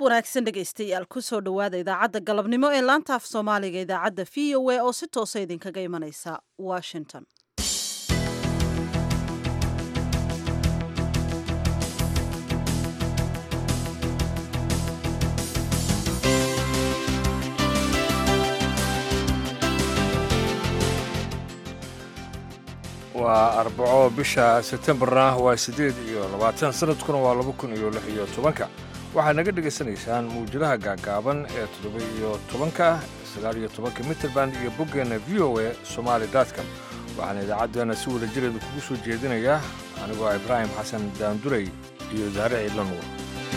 wanaagsan dhegaystayaal kusoo dhowaada idaacadda galabnimo ee laanta af soomaaliga idaacadda v o a oo si toosa idinkaga imanaysa washington waa arbaco bisha sebtembarna waa siddeed iyo labaatan sanadkuna waa laba kun iyo lix iyo tobanka waxaad naga dhegaysanaysaan mawjadaha gaagaaban ee toddoba iyo tobanka sagaal iyo tobanka mitrband iyo boggeenna v o a somaali dotcom waxaana idaacaddeena si wada jireeda kugu soo jeedinayaa anigoo ibraahim xasan daanduray iyo daare ciidlanuur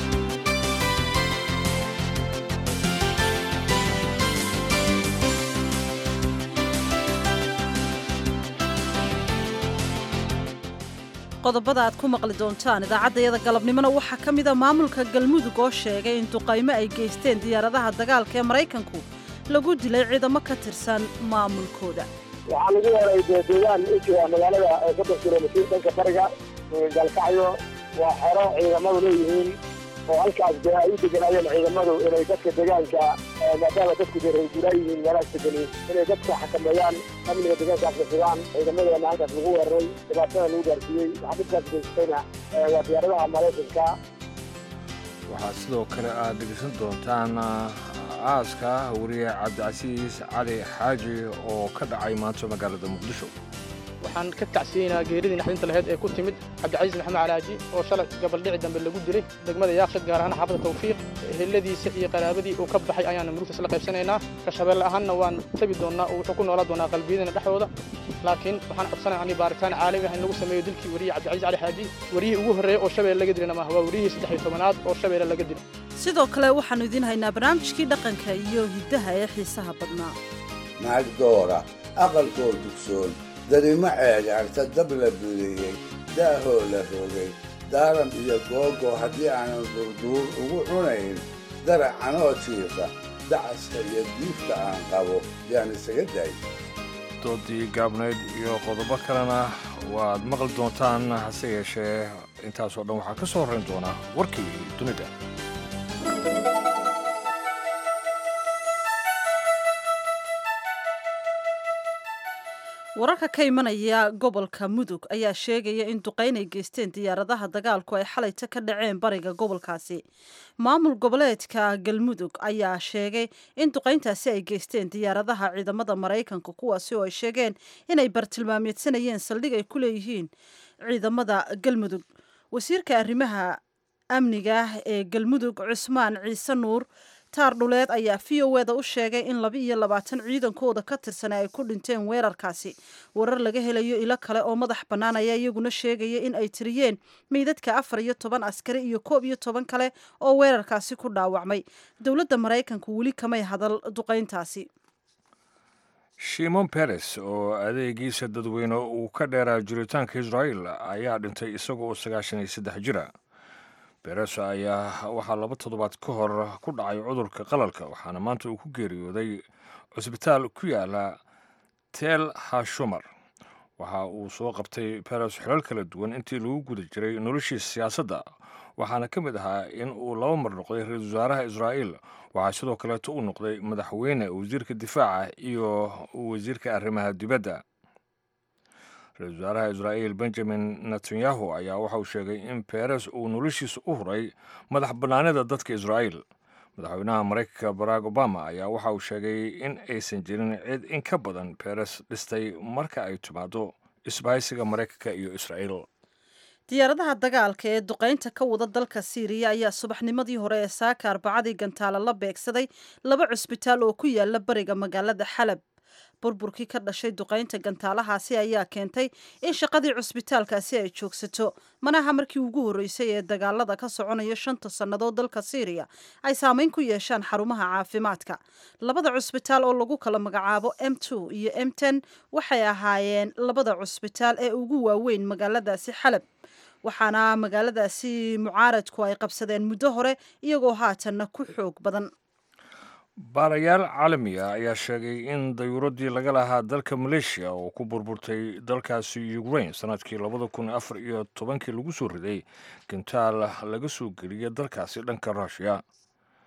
qodobada aad ku maqli doontaan idaacaddayada galabnimona waxaa ka mida maamulka galmudug oo sheegay in duqaymo ay geysteen diyaaradaha dagaalka ee maraykanku lagu dilay ciidamo ka tirsan maamulkooda waxaa lagu waray dee deegaan u jira magaalada soddon kilomitir dhanka bariga galkacyo waa xero ciidamadu leeyihiin oo halkaas dee ay u deganaayeen ciidamadu inay dadka deegaanka maadaama dadku dee reerguuraa yihiin meelahaas degani inay dadka xakameeyaan amniga deegaankaasna sugaan ciidamadeena halkaas lagu weeraray dhibaatada lagu gaarsiiyey waxaa dhibkaas geystayna waa diyaaradaha maraykanka waxaad sidoo kale aad dhegaysan doontaan aaska wariye cabdicasiis cali xaaji oo ka dhacay maanta magaalada muqdisho waxaan ka tacsiyeynaa geeridii naxdinta laheyd ee ku timid cabdicasiis maxamed calaaji oo shalay gabaldhici dambe lagu dilay degmada yaaqshad gaar ahaan xaafadda tawfiiq eheladiisa iyo qaraabadii uu ka baxay ayaana murugtaas la qaybsanaynaa kashabeelle ahaanna waan tabi doonnaa oo wuxuu ku noolaa doonaa qalbiyadana dhexdooda laakiin waxaan codsanaya ani baaritaan caalami ah in lagu sameeyo dilkii wariye cabdicasiis cali xaaji wariyihii ugu horreeya oo shabeelle laga dilana maaha waa wariyihii saddex iyo tobanaad oo shabeelle laga dilay sidoo kale waxaannu idiin haynaa barnaamijkii dhaqanka iyo hiddaha ee xiisaha badnaa naag doora aqalkoo dugsoon darimo ceegaagta dab la budeeyey daahoo la rogay daaran iyo googo haddii aanan durduur ugu cunayn daracanoo jiifa dacaska iyo diifta aan qabo yaan isaga daay doodii gaabnayd iyo qodobo kalena waad maqli doontaan hase yeeshee intaasoo dhan waxaa ka soo horrayn doona warkii dunida wararka ka imanaya gobolka mudug ayaa sheegaya in duqayn ay geysteen diyaaradaha dagaalku ay xalayta ka dhaceen bariga gobolkaasi maamul goboleedka galmudug ayaa sheegay in duqayntaasi ay geysteen diyaaradaha ciidamada maraykanka kuwaasi oo ay sheegeen inay bartilmaameedsanayeen saldhig ay ku leeyihiin ciidamada galmudug wasiirka arrimaha amniga ee galmudug cusmaan ciise nuur taar dhuleed ayaa v o eda u sheegay in laba iyo labaatan ciidankooda ka tirsan ay ku dhinteen weerarkaasi warar laga helayo ilo kale oo madax bannaan ayaa iyaguna sheegaya in ay tiriyeen meydadka afar iyo toban askari iyo koob iyo toban kale oo weerarkaasi ku dhaawacmay dowladda maraykanku weli kamay hadal duqayntaasi shimon beres oo adeegiisa dadweyne uu ka dheeraa jiritaanka israa'el ayaa dhintay isagoo sagaashan iyo saddex jira beres ayaa waxaa laba toddobaad ka hor ku dhacay cudurka qalalka waxaana maanta uu ku geeriyooday cusbitaal ku yaala tel hashumar waxa uu soo qabtay beres xilal kala duwan intii lagu guda jiray noloshiisa siyaasadda waxaana ka mid ahaa in uu laba mar noqday ra-iisul wasaaraha israa'iil waxaa sidoo kaleeto uu noqday madaxweyne wasiirka difaaca iyo wasiirka arrimaha dibadda ra-isul wasaaraha israa'iil benjamin netanyahu ayaa waxa uu sheegay in beres uu noloshiisa u huray madax bannaanida dadka israa'iil madaxweynaha maraykanka barack obama ayaa waxa uu sheegay in aysan jirin cid in ka badan beres dhistay marka ay timaado isbahaysiga maraykanka iyo israa'iil diyaaradaha dagaalka ee duqaynta ka wada dalka siiriya ayaa subaxnimadii hore ee saaka arbacadii gantaale la beegsaday laba cusbitaal oo ku yaala bariga magaalada xalab burburkii ka dhashay duqaynta gantaalahaasi ayaa keentay in shaqadii cusbitaalkaasi ay joogsato manaha markii ugu horreysay ee dagaalada ka soconaya shanta sannadood dalka siiriya ay saameyn ku yeeshaan xarumaha caafimaadka labada cusbitaal oo lagu kala magacaabo m two iyo m ten waxay ahaayeen labada cusbitaal ee ugu waaweyn magaaladaasi xalab waxaana magaaladaasi mucaaradku ay qabsadeen muddo hore iyagoo haatanna ku xoog badan baarayaal caalamiga ayaa sheegay in dayuuradii laga lahaa dalka maleeshiya oo ku burburtay dalkaasi ukrain sanadkii labada kun afar iyo tobankii lagu soo riday gantaal laga soo geliyay dalkaasi dhanka ruushiya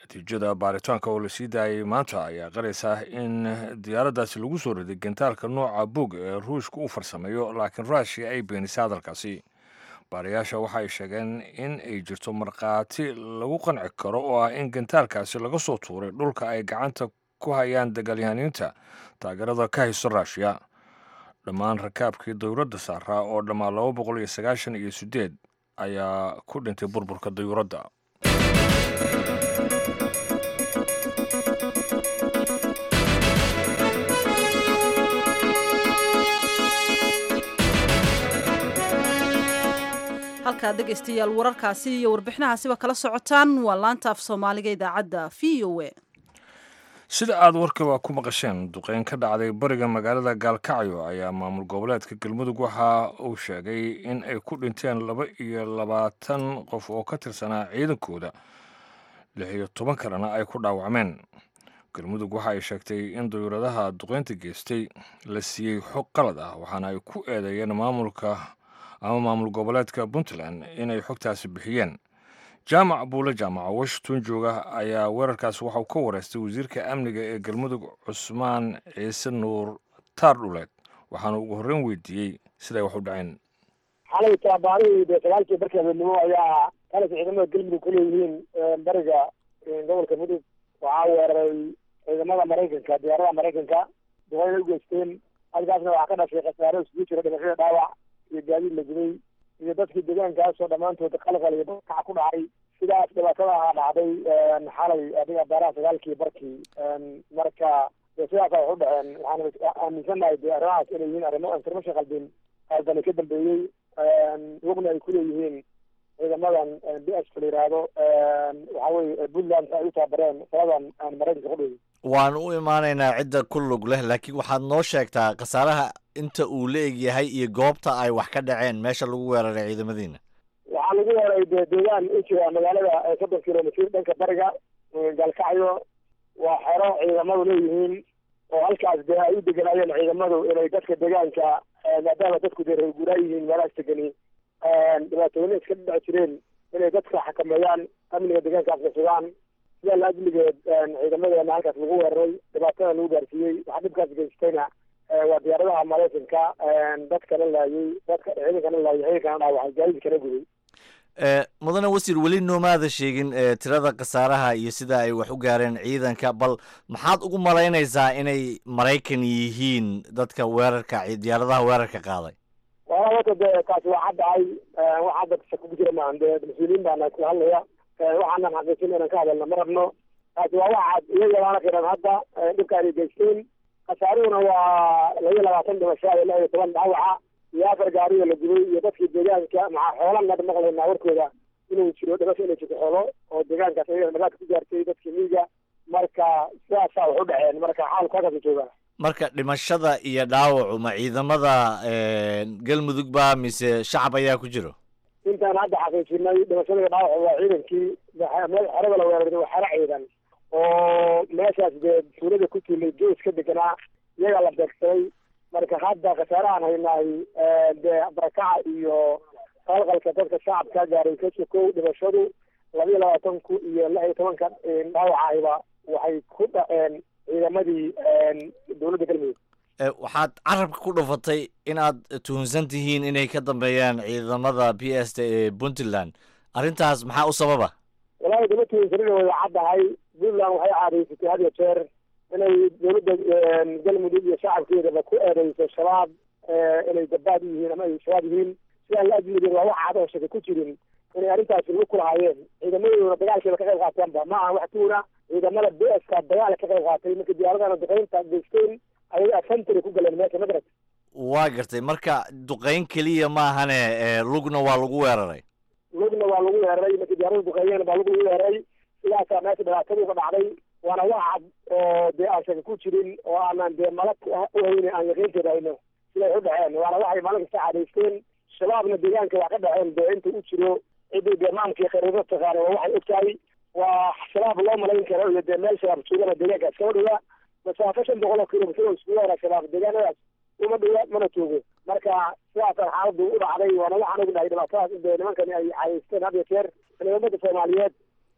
natiijada baaritaanka oo la sii daayay maanta ayaa qaraysa in diyaaraddaasi lagu soo riday gantaalka nooca bog ee ruushka u farsameeyo laakiin rushia ay beenisay hadalkaasi baarayaasha waxa ay sheegeen in ay jirto markhaati lagu qanci karo oo ah in gantaalkaasi laga soo tuuray dhulka ay gacanta ku hayaan dagaalyahaniinta taageerada ka haysto ruushiya dhammaan rakaabkii dayuuradda saaraa oo dhammaan laba boqol iyo sagaashan iyo siddeed ayaa ku dhintay burburka dayuuradda halkaad dhegaystayaal wararkaasi iyo warbixinahaasiba kala socotaan waa laanta af soomaaliga idaacadda v o a sida aad warkaba ku maqasheen duqeyn ka dhacday bariga magaalada gaalkacyo ayaa maamul goboleedka galmudug waxa uu sheegay in ay ku dhinteen laba iyo labaatan qof oo ka tirsanaa ciidankooda lix iyo toban kalena ay ku dhaawacmeen galmudug waxa ay sheegtay in dayuuradaha duqeynta geystay la siiyey xog qalad ah waxaana ay ku eedeeyeen maamulka ama maamul goboleedka puntland inay xogtaasi bixiyeen jaamac buule jaamaca washington jooga ayaa weerarkaas waxauu ka wareystay wasiirka amniga ee galmudug cusmaan ciise nuur taar dhuleed waxaana ugu horreyn weydiiyey siday wax u dhaceen xalay taabaarihii dee sagaalkii barkii habeenimo ayaa kalas ciidamada galmudug ku leeyihiin bariga gobolka mudug waxaa weeraray ciidamada maraykanka diyaaradaha maraykanka duqeyna u geysteen halkaasna waxaa ka dhashay khasaaro isugu jira dhimashada dhaawac iyo gaadiid la gubay iyo dadkii deegaankaasoo dhammaantood qalqal iyo dadkaca ku dhacay sidaas dhibaatada aha dhacday xalay adiga baaraha sagaalkii barkii marka de sidaasa wax u dhaceen waxaan aaminsannahay de arrimahaas inay yihiin arrimo information qaldin qaldani ka dambeeyey wogna ay kuleeyihiin ciidamadan b s la yiraahdo waxa weye puntland ay u taabareen saladan aan maraykanka ku dhigin waan u imaanaynaa cidda ku lug leh laakiin waxaad noo sheegtaa khasaaraha inta uu la eg yahay iyo goobta ay wax ka dhaceen meesha lagu weeraray ciidamadiina waxaa lagu weeraray de deegaan u jira magaalada soddon kilomitr dhanka bariga gaalkacyo waa xero ciidamadu leeyihiin oo halkaas dee ay u deganaayeen ciidamadu inay dadka deegaanka maadaama dadku dee reer guuraa yihiin meelahaas degani dhibaatooyina iska dhici jireen inay dadka xakameeyaan amniga deegaankaasna sugaan sidaa la ajligeed ciidamadeena halkaas lagu weeraray dhibaatada lagu gaarsiiyey waxaa dhibkaas geystayna waa diyaaradaha maraykanka dadkana laayay dadka ciidankana laayay ciidankana dhaawacay gaadiidkana guday mudane wasiir weli noomaada sheegin tirada khasaaraha iyo sida ay wax u gaareen ciidanka bal maxaad ugu malaynaysaa inay maraykan yihiin dadka weerarka diyaaradaha weerarka qaaday wala wata dee taasi waa caddahay wax hadda shako ku jira maahan dee mas-uuliyiin baana ku hadlaya waxaanan xaqiijin inaan ka hadalna ma rabno taasi waa wax cad iyo yaraana qiran hadda dhibka anay geysteen khasaaruhuna waa laba iyo labaatan dhimasho iyo lix iyo toban dhaawaca iyo afar gaariyo la gubay iyo dadkii deegaanka maxaa xoolan hadda maqlaynaa warkooda inuu jiro dhimasho inay jirto xoolo oo deegaankaas ayaga dhibaata ku gaartay dadkii miyiga marka sidaasaa wax u dhaceen marka xaalku halkaas jooga marka dhimashada iyo dhaawacu ma ciidamada galmudug ba mise shacab ayaa ku jiro intaan hadda xaqiijinay dhimashada iyo dhaawacu waa ciidankii meel xerada la weeraray waa xero ciidan oo meeshaas dee tuulada ku tuulay gees ka deganaa iyagaa la beegsaday marka hadda khasaarahaan haynaay dee barakaca iyo qalqalka dadka shacabka gaaray ka sokow dhimashadu laba iyo labaatanku iyo lix iyo tobanka dhaawacayba waxay ku dhaceen ciidamadii dowladda galmudug waxaad carabka ku dhufatay inaad tuhunsan tihiin inay ka dambeeyaan ciidamada b s t ee puntland arrintaas maxaa u sababa walahi dama tuhunsanina way caddahay puntland waxay caadaysatay had iyo jeer inay dowladda galmudug iyo shacabkeedaba ku eedeyso shabaab inay gabaad yihiin ama ay shabaab yihiin sidaa la ajligeed waa wax cad oo shaka ku jirin inay arrintaasi lagu kulahaayeen ciidamadooduna dagaalkeeda ka qayb qaateenba ma aha wax tuuna ciidamada b s ka dagaala ka qayb qaatay marka diyaaradana duqeynta geysteen ayaga afantary ku galeen meesha magarad waa gartay marka duqeyn keliya maahane lugna waa lagu weeraray lugna waa lagu weeraray marka diyaarada duqeeyeen baa lagu weeraray sidaasaa meesha dhibaatadu ka dhacday waana wax cad oo dee aan shaka ku jirin oo aanan dee malag u hayne aan yaqiinteeda hayno siday u dhaceen waana waxay maalin kasta cadaysteen shabaabna deegaanka wax ka dhaceen dee inta u jiro ciddii dee maamkii khariirada taqaana waa waxay og tahay waa shabaab loo malayn karo iyo dee meel shabaab joogana deegaanka iskama dhiga masaafo shan boqol oo kilomitr oo iskugu hora shabaab deegaanadaas uma dhiga mana joogo marka sidaasaan xaaladu u dhacday waana waxaan ognahay dhibaatadaas in dee nimankani ay cadaysteen had iyo jeer ciidamada soomaaliyeed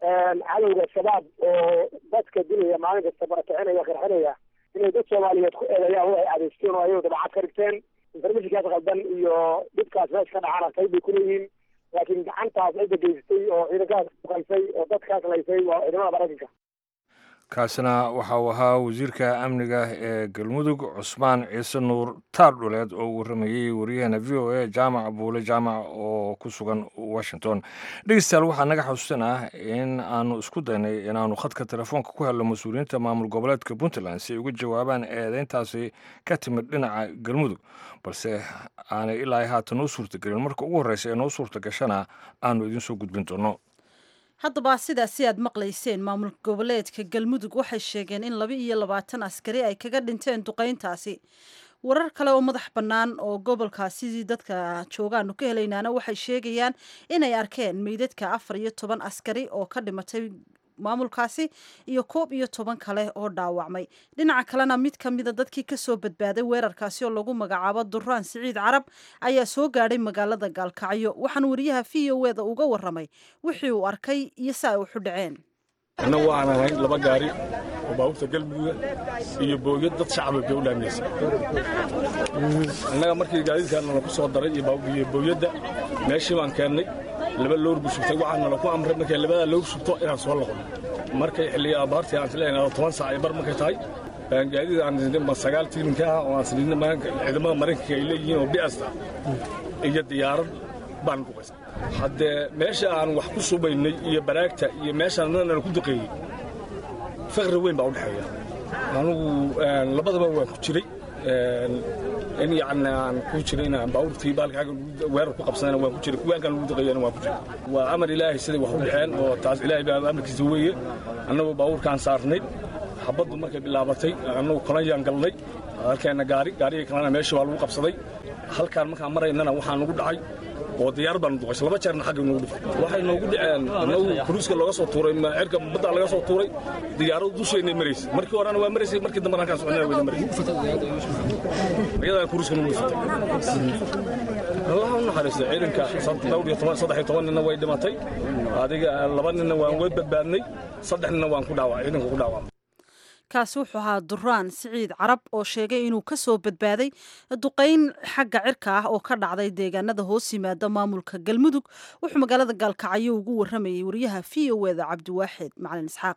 cadowga shabaab oo dadka dilaya maalin kasta barakacinaya qarxinaya inay dad soomaaliyeed ku eedeeyaan waxay adeysteen oo ayagu dabacad ka dhigteen informationkaas qaldan iyo dhibkaas meesha ka dhacana qayb bay kuleeyihiin laakiin gacantaas cidda geysatay oo ciidankaas uqaysay oo dadkaas laysay waa ciidamada maraykanka kaasina waxa uu ahaa wasiirka amniga ee galmudug cusmaan ciise nuur taar dhuleed oo warramayey waryaheena v o a jaamac buule jaamac oo ku sugan washington dhegeystayaal waxaa naga xasuusanah in aanu isku daynay inaanu khadka telefoonka ku helno mas-uuliyiinta maamul goboleedka puntland si ay uga jawaabaan eedeyntaasi ka timid dhinaca galmudug balse aanay ilaa haatan noo suurtagelin marka ugu horreysa ee noo suurta gashana aanu idinsoo gudbin doono haddaba sidaasi aad maqlayseen maamul goboleedka galmudug waxay sheegeen in laba iyo labaatan askari ay kaga dhinteen duqayntaasi warar kale oo madax bannaan oo gobolkaasi dadka joogaanu ka helaynaana waxay sheegayaan inay arkeen meydadka afar iyo toban askari oo ka dhimatay maamulkaasi iyo koob iyo toban kale oo dhaawacmay dhinaca kalena mid ka mida dadkii kasoo badbaaday weerarkaasi oo lagu magacaabo duraan siciid carab ayaa soo gaadhay magaalada gaalkacyo waxaan wariyaha v o eda uga waramay wixii uu arkay iyo si ay uxu dhaceen annagu waxaan ahayn laba gaari oo baabuurta galmudugga iyo booyad dad shacaba bay u dhaaminaysa annaga markii gaadiidkaanala ku soo daray iyo booyadda meeshii baan keennay laba loor buu shubtay waxaa nala ku amray markay labadaa loor shubto inaan soo noqono markay xilliga abaartii aan isleeyahay toban saac ay bar markay tahay gaadiid aan sidin ba sagaal tiininka ah oo aan sidin ciidamada maraykanka ay leeyihiin oo bi'asta iyo diyaarad baan duqaysay haddee meesha aan wax ku subaynay iyo baraagta iyo meeshaan nala ku duqeeyey faqri weyn baa u dhexeeya anugu labadaba waan ku jiray in yacni aan ku jiray inaan baabuurtii baalkaaga weerar ku qabsadana waan ku jiray kuwa halkan lagu duqeeyana waan ku jiray waa amar ilaahay siday wax u dhexeen oo taas ilaahay baa amarkiisa weeye annagoo baabuurkaan saarnay xabaddu markay bilaabatay annagu kolayaan galnay halkeenna gaari gaarigii kalena meesha waa lagu qabsaday halkaan markaan maraynana waxaa nagu dhacay oo diyaar baan duqaysay laba jeerna xagga noogu dhifay waxay noogu dhaceen annagu kuruuska looga soo tuuray cirka badda laga soo tuuray diyaaradu dusheennay maraysay markii horena waa maraysay markii dambena halkaan soconana wayna maraysay iyadaan kuruuska nagu dhifatay allaha u naxariistay ciidanka dhowr iyo toban saddex iyo toban ninna way dhimatay adiga laba ninna waan way badbaadnay saddex ninna waan ku dhaawacay ciidanka ku dhaawacay kaasi wuxuu ahaa duraan siciid carab oo sheegay inuu ka soo badbaaday duqayn xagga cirka ah oo ka dhacday deegaanada hoos yimaada maamulka galmudug wuxuu magaalada gaalkacyo ugu waramayay wariyaha v o eda cabdiwaaxid macalin isxaaq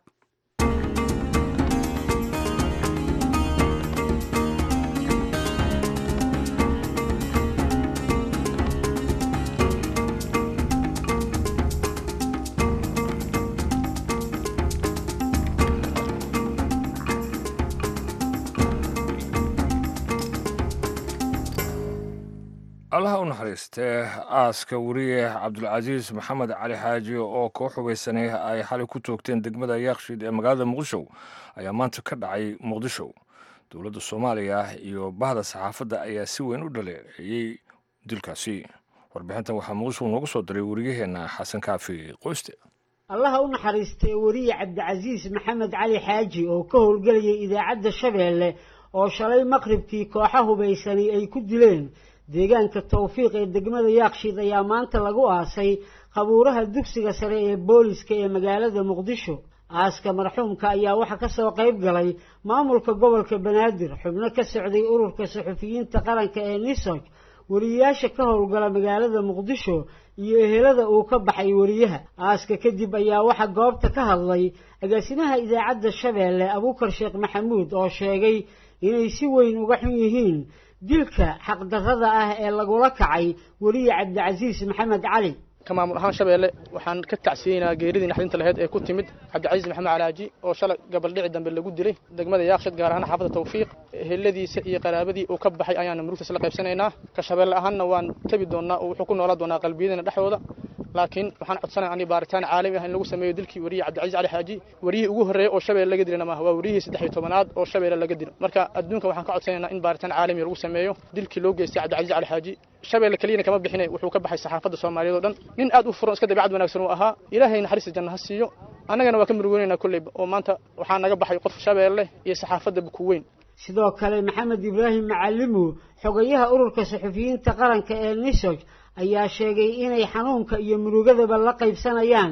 allaha u naxariistee aaska wariye cabdulcasiis maxamed cali xaaji oo koo xubaysanay ay xalay ku toogteen degmada yaaqshiid ee magaalada muqdisho ayaa maanta ka dhacay muqdisho dowladda soomaaliya iyo bahda saxaafadda ayaa si weyn u dhaleeceeyey dilkaasi warbixintan waxaa muqdisho noogu soo diray wariyaheenna xasan kaafi qoyste allaha u naxariistee wariye cabdicasiis maxamed cali xaaji oo ka howlgelayay idaacadda shabeelle oo shalay maqribkii kooxa hubaysani ay ku dileen deegaanka tawfiiq ee degmada yaakshiid ayaa maanta lagu aasay qabuuraha dugsiga sare ee booliska ee magaalada muqdisho aaska marxuumka ayaa waxaa kasoo qayb galay maamulka gobolka banaadir xubno ka socday ururka suxufiyiinta qaranka ee nisog wariyayaasha ka howlgala magaalada muqdisho iyo ehelada uu ka baxay wariyaha aaska kadib ayaa waxaa goobta ka hadlay agaasimaha idaacadda shabeelle abuukar sheekh maxamuud oo sheegay inay si weyn uga xun yihiin dilka xaqdarrada ah ee lagula kacay weliye cabdicasiis maxamed cali ka maamul ahaan shabeelle waxaan ka tacsiyeynaa geeridii naxdinta laheyd ee ku timid cabdicasiis maxamed calaaji oo shalay gabaldhici dambe lagu dilay degmada yaaqshid gaar ahaan xaafadda tawfiiq eheladiisa iyo qaraabadii uu ka baxay ayaana murugtaas la qaybsanaynaa ka shabeelle ahaanna waan tabi doonnaa oo wuxuu ku noolaan doonaa qalbiyadana dhexdooda laakiin waxaan codsanaya ani baaritaan caalami ah in lagu sameeyo dilkii wariye cabdicasiis cali xaaji wariyihii ugu horreeyey oo shabeelle laga dilana maaha waa wariyihii saddex iyo tobanaad oo shabeelle laga dilo marka adduunka waxaan ka codsanaynaa in baaritaan caalami lagu sameeyo dilkii loo geystay cabdicasiis cali xaaji shabeelle keliyana kama bixine wuxuu ka baxay saxaafadda soomaaliyeed oo dhan nin aad u furan iska dabeecad wanaagsan uu ahaa ilaahay naxariista janna ha siiyo annagana waa ka murugoonaynaa kolleyba oo maanta waxaa naga baxay qof shabeelle iyo saxaafadda buku weyn sidoo kale maxamed ibraahim macalimu xogayaha ururka suxufiyiinta qaranka ee nisog ayaa sheegay inay xanuunka iyo murugadaba la qaybsanayaan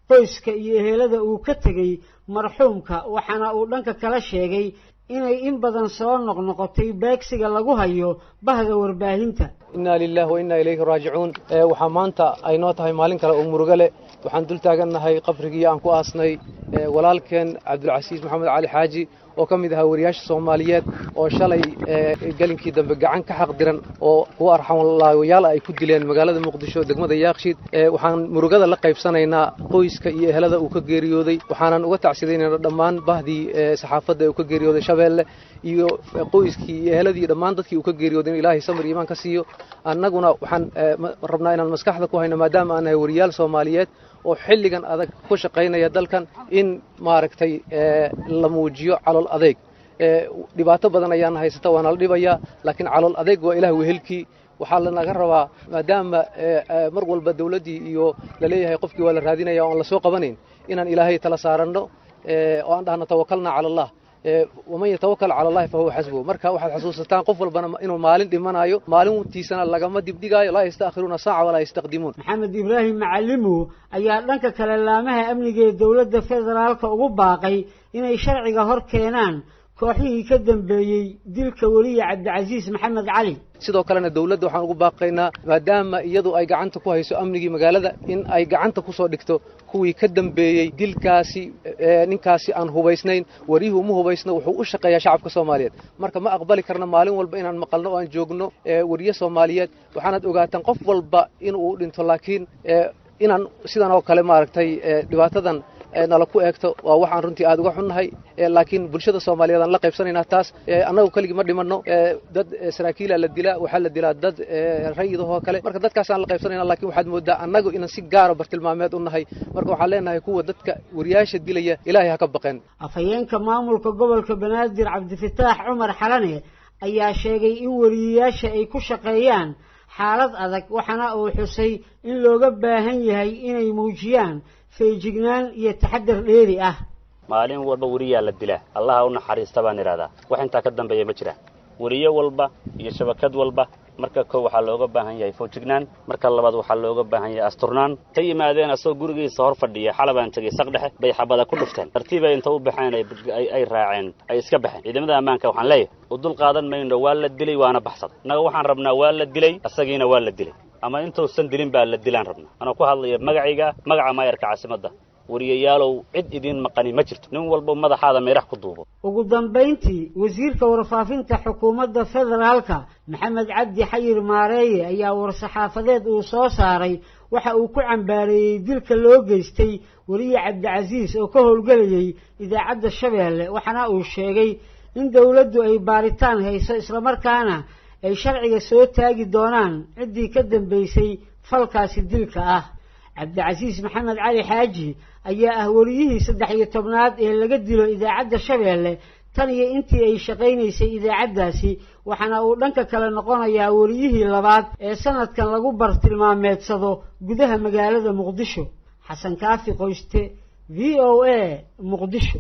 qoyska iyo ehelada uu ka tegey marxuumka waxaana uu dhanka kala sheegay inay in badan soo noqnoqotay beegsiga lagu hayo bahda warbaahinta innaa lilahi wa innaa ilayhi raajicuun waxaa maanta ay noo tahay maalin kale oo murugo leh waxaan dul taagannahay qabrigii aan ku aasnay walaalkeen cabdulcasiis maxamed cali xaaji oo ka mid ahaa wariyaasha soomaaliyeed oo shalay gelinkii dambe gacan ka xaq diran oo kuwa arxamlaawayaal ay ku dileen magaalada muqdisho degmada yaakshiid waxaan murugada la qaybsanaynaa qoyska iyo ehelada uu ka geeriyooday waxaanan uga tacsidaynaynaa dhammaan bahdii saxaafadda ee uu ka geeriyooday shabeelle iyo qoyskii iyo eheladii dhammaan dadkii uu ka geeriyooday in ilaahay samir iimaan ka siiyo annaguna waxaan rabnaa inaan maskaxda ku hayno maadaama aan nahay wariyaal soomaaliyeed oo xilligan adag ku shaqaynaya dalkan in maaragtay la muujiyo calool adeeg dhibaato badan ayaana haysata waana la dhibayaa laakiin calool adeeg waa ilaah wehelkii waxaa lanaga rabaa maadaama mar walba dawladdii iyo laleeyahay qofkii waa la raadinaya o aan lasoo qabanayn inaan ilaahay tala saaranno oo aan dhahno tawakalna cala allah waman yatawakal cala allahi fa huwa xasbuhu marka waxaad xasuusataan qof walbana inuu maalin dhimanayo maalintiisana lagama dibdhigaayo laa yastaakhiruuna saaca walaa yastaqdimuun maxamed ibraahim macalimow ayaa dhanka kale laamaha amniga ee dowladda federaalka ugu baaqay inay sharciga hor keenaan kooxihii ka dambeeyey dilka weliya cabdicasiis maxamed cali sidoo kalena dawladda waxaan ugu baaqaynaa maadaama iyadu ay gacanta ku hayso amnigii magaalada in ay gacanta ku soo dhigto kuwii ka dambeeyey dilkaasi ninkaasi aan hubaysnayn wariyuhu uma hubaysno wuxuu u shaqeeyaa shacabka soomaaliyeed marka ma aqbali karna maalin walba inaan maqalno oo aan joogno wariye soomaaliyeed waxaanaad ogaataan qof walba inuu dhinto laakiin inaan sidan oo kale maaragtay dhibaatadan nala ku eegto waa waxaan runtii aada uga xunnahay laakiin bulshada soomaaliyeed aan la qaybsanaynaa taas annagu keligii ma dhimanno dad saraakiila la dilaa waxaa la dilaa dad rayidahoo kale marka dadkaasaan la qaybsanayna lakin waxaad moodaa annagu inaan si gaara bartilmaameed u nahay marka waxaan leenahay kuwa dadka wariyaasha dilaya ilaahay ha ka baqeen afhayeenka maamulka gobolka banaadir cabdifataax cumar xalane ayaa sheegay in wariyayaasha ay ku shaqeeyaan xaalad adag waxaana uu xusay in looga baahan yahay inay muujiyaan feejignaan iyo taxadar dheeri ah maalin walba weriyaa la dilaa allaha u naxariista baan idhahdaa wax intaa ka dambeeya ma jiraan weriye walba iyo shabakad walba marka kow waxaa looga baahan yahay foojignaan marka labaad waxaa looga baahan yahay asturnaan ta yimaadeen asagoo gurigiisa hor fadhiya xalabaan tegey saq dhexe bay xabada ku dhufteen tartiibay inta u baxeen ay raaceen ay iska baxeen ciidamada ammaanka waxaan leeyahay u dul qaadan mayno waa la dilay waana baxsaday innaga waxaan rabnaa waa la dilay asagiina waa la dilay ama intuusan dilin baa la dilaan rabnaa anoo ku hadlaya magacayga magaca maayarka caasimadda wariyayaalow cid idiin maqani ma jirto nin walba madaxaada meerax ku duubo ugu dambayntii wasiirka warfaafinta xukuumadda federaalka maxamed cabdi xayir maareeye ayaa war-saxaafadeed uu soo saaray waxa uu ku cambaareeyey dilka loo geystay weliye cabdicasiis oo ka howlgelayay idaacadda shabeelle waxaana uu sheegay in dowladdu ay baaritaan hayso islamarkaana ay sharciga soo taagi doonaan ciddii ka dambaysay falkaasi dilka ah cabdicasiis maxamed cali xaaji ayaa ah weliyihii saddex iyo tobnaad ee laga dilo idaacadda shabeelle tan iyo intii ay shaqaynaysay idaacaddaasi waxaana uu dhanka kale noqonayaa weliyihii labaad ee sanadkan lagu bartilmaameedsado gudaha magaalada muqdisho xasan kaafi qoyste v o a muqdisho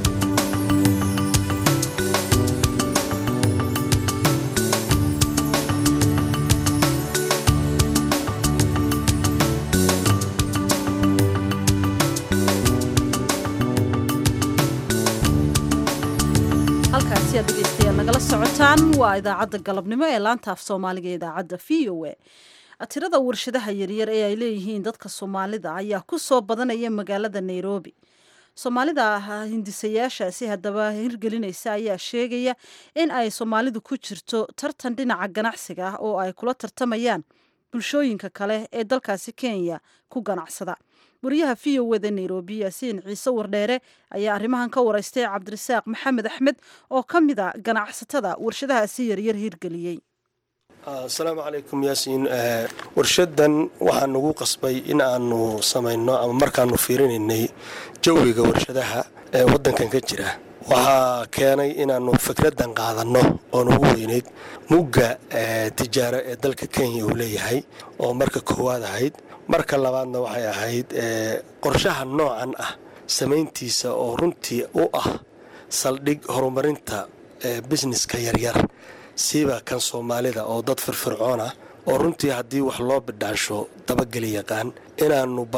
halkaasi aad dhegeystayaal nagala socotaan waa idaacadda galabnimo ee laanta af soomaaliga ee idaacadda v o a tirada warshadaha yaryar ee ay leeyihiin dadka soomaalida ayaa ku soo badanaya magaalada nairobi soomaalida hindisayaashaasi haddaba hirgelinaysa ayaa sheegaya in ay soomaalidu ku jirto tartan dhinaca ganacsiga ah oo ay kula tartamayaan bulshooyinka kale ee dalkaasi kenya ku ganacsada wariyaha v o wada nairobi yaasiin ciise wardheere ayaa arrimahan ka wareystay cabdirasaaq maxamed axmed oo ka mid a ganacsatada warshadahaasi yaryar hirgeliyey asalaamu calaykum yaasiin warshadan waxaa nagu qasbay in aanu samayno ama markaanu fiirinaynay jawiga warshadaha ee waddankan ka jira waxaa keenay inaannu fikraddan qaadanno oo nagu weynayd mugga tijaaro ee dalka kenya uu leeyahay oo marka koowaad ahayd marka labaadna waxay ahayd qorshaha noocan ah samayntiisa oo runtii u ah saldhig horumarinta bisneska yaryar siiba kan soomaalida oo dad firfircoon ah oo runtii haddii wax loo bidhaansho dabageli yaqaan inaannu bal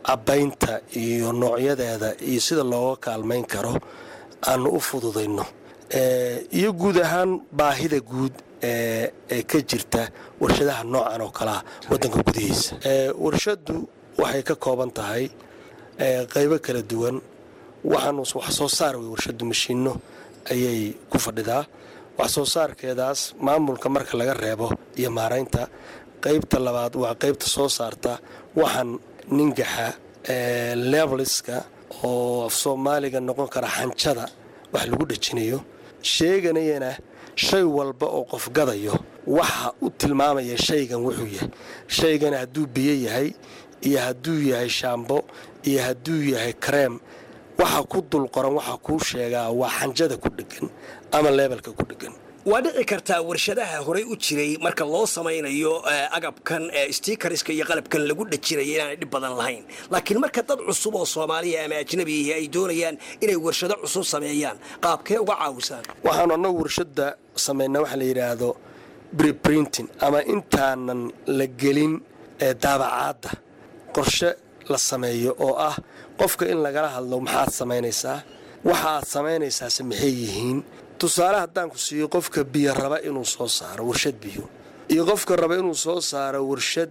cabbaynta iyo noocyadeeda iyo sida looga kaalmayn karo aanu u fududayno iyo guud ahaan baahida guud ee ka jirta warshadaha noocan oo kalea waddanka gudihiisa warshaddu waxay ka kooban tahay qaybo kala duwan waxaan wax soo saar wey warshaddu mashiinno ayay ku fadhidaa wax soo saarkeedaas maamulka marka laga reebo iyo maaraynta qaybta labaad waa qaybta soo saarta waxaan ningaxa leveliska oo af soomaaliga noqon kara xanjada wax lagu dhejinayo sheeganayana shay walba oo qof gadayo waxa u tilmaamaya shaygan wuxuu yahay shaygana hadduu biyo yahay iyo hadduu yahay shaambo iyo hadduu yahay kareem waxa ku dul qoran waxa kuu sheegaa waa xanjada ku dhegan ama leebelka ku dhegan waa dhici kartaa warshadaha horey u jiray marka loo samaynayo agabkan stiikariska iyo qalabkan lagu dhajinayo inaanay dhib badan lahayn laakiin marka dad cusub oo soomaaliya ama ajnabiihi ay doonayaan inay warshado cusub sameeyaan qaabkee uga caawisaan waxaanu annagu warshadda samaynaa waxa la yidhaahdo breprinting ama intaanan la gelin daabacaadda qorshe la sameeyo oo ah qofka in lagala hadlo maxaad samaynaysaa waxa aad samaynaysaase maxay yihiin tusaale haddaan ku siiyo qofka biyo raba inuu soo saaro warshad biyo iyo qofka raba inuu soo saaro warshad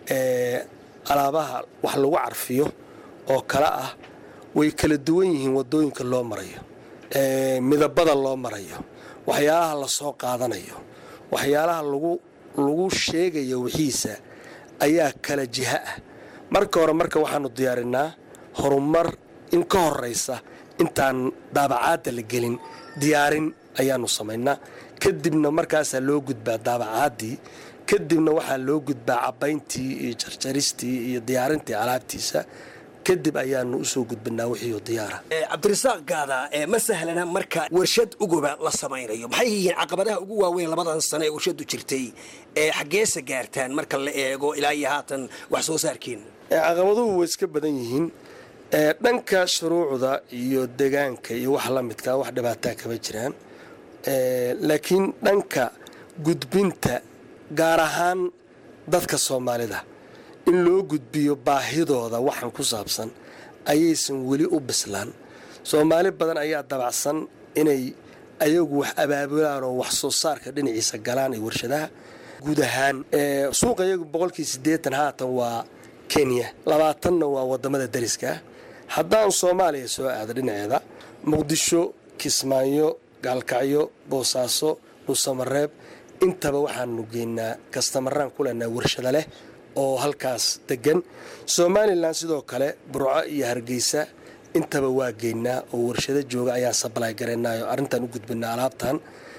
alaabaha wax lagu carfiyo oo kale ah way kala duwan yihiin waddooyinka loo marayo midabada loo marayo waxyaalaha la soo qaadanayo waxyaalaha lagu sheegayo wixiisa ayaa kala jiha ah marka hore marka waxaanu diyaarinaa horumar in ka horaysa intaan daabacaadda la gelin diyaarin ayaanu samaynaa kadibna markaasaa loo gudbaa daabacaaddii kadibna waxaa loo gudbaa cabbayntii iyo jarjaristii iyo diyaarintii alaabtiisa kadib ayaanu usoo gudbinaa wixii diyaara cabdirasaaq gaada ma sahlana marka warshad uguba la samaynayo maxay yihiin caqabadaha ugu waaweyn labadan sano ee warshadu jirtay ee xaggeesa gaartaan marka la eego ilaa iyo haatan wax soo saarkiina caqabaduhu way iska badan yihiin dhanka shuruucda iyo degaanka iyo wax la midka wax dhibaataa kama jiraan laakiin dhanka gudbinta gaar ahaan dadka soomaalida in loo gudbiyo baahidooda waxan ku saabsan ayaysan weli u bislaan soomaali badan ayaa dabacsan inay ayagu wax abaabulaan oo wax soo saarka dhinaciisa galaan ee warshadaha guud ahaan suuqa iyagu boqolkii siddeetan haatan waa kenya labaatanna waa wadamada dariska haddaan soomaaliya soo aado dhinaceeda muqdisho kismaayo gaalkacyo boosaaso dhuusamareeb intaba waxaanu geynaa kastamaraan ku leenaha warshada leh oo halkaas degan somalilan sidoo kale burco iyo hargeysa intaba waa geynaa oo warshado jooga ayaan sabalay garaynayo arrintaan u gudbinaa alaabtan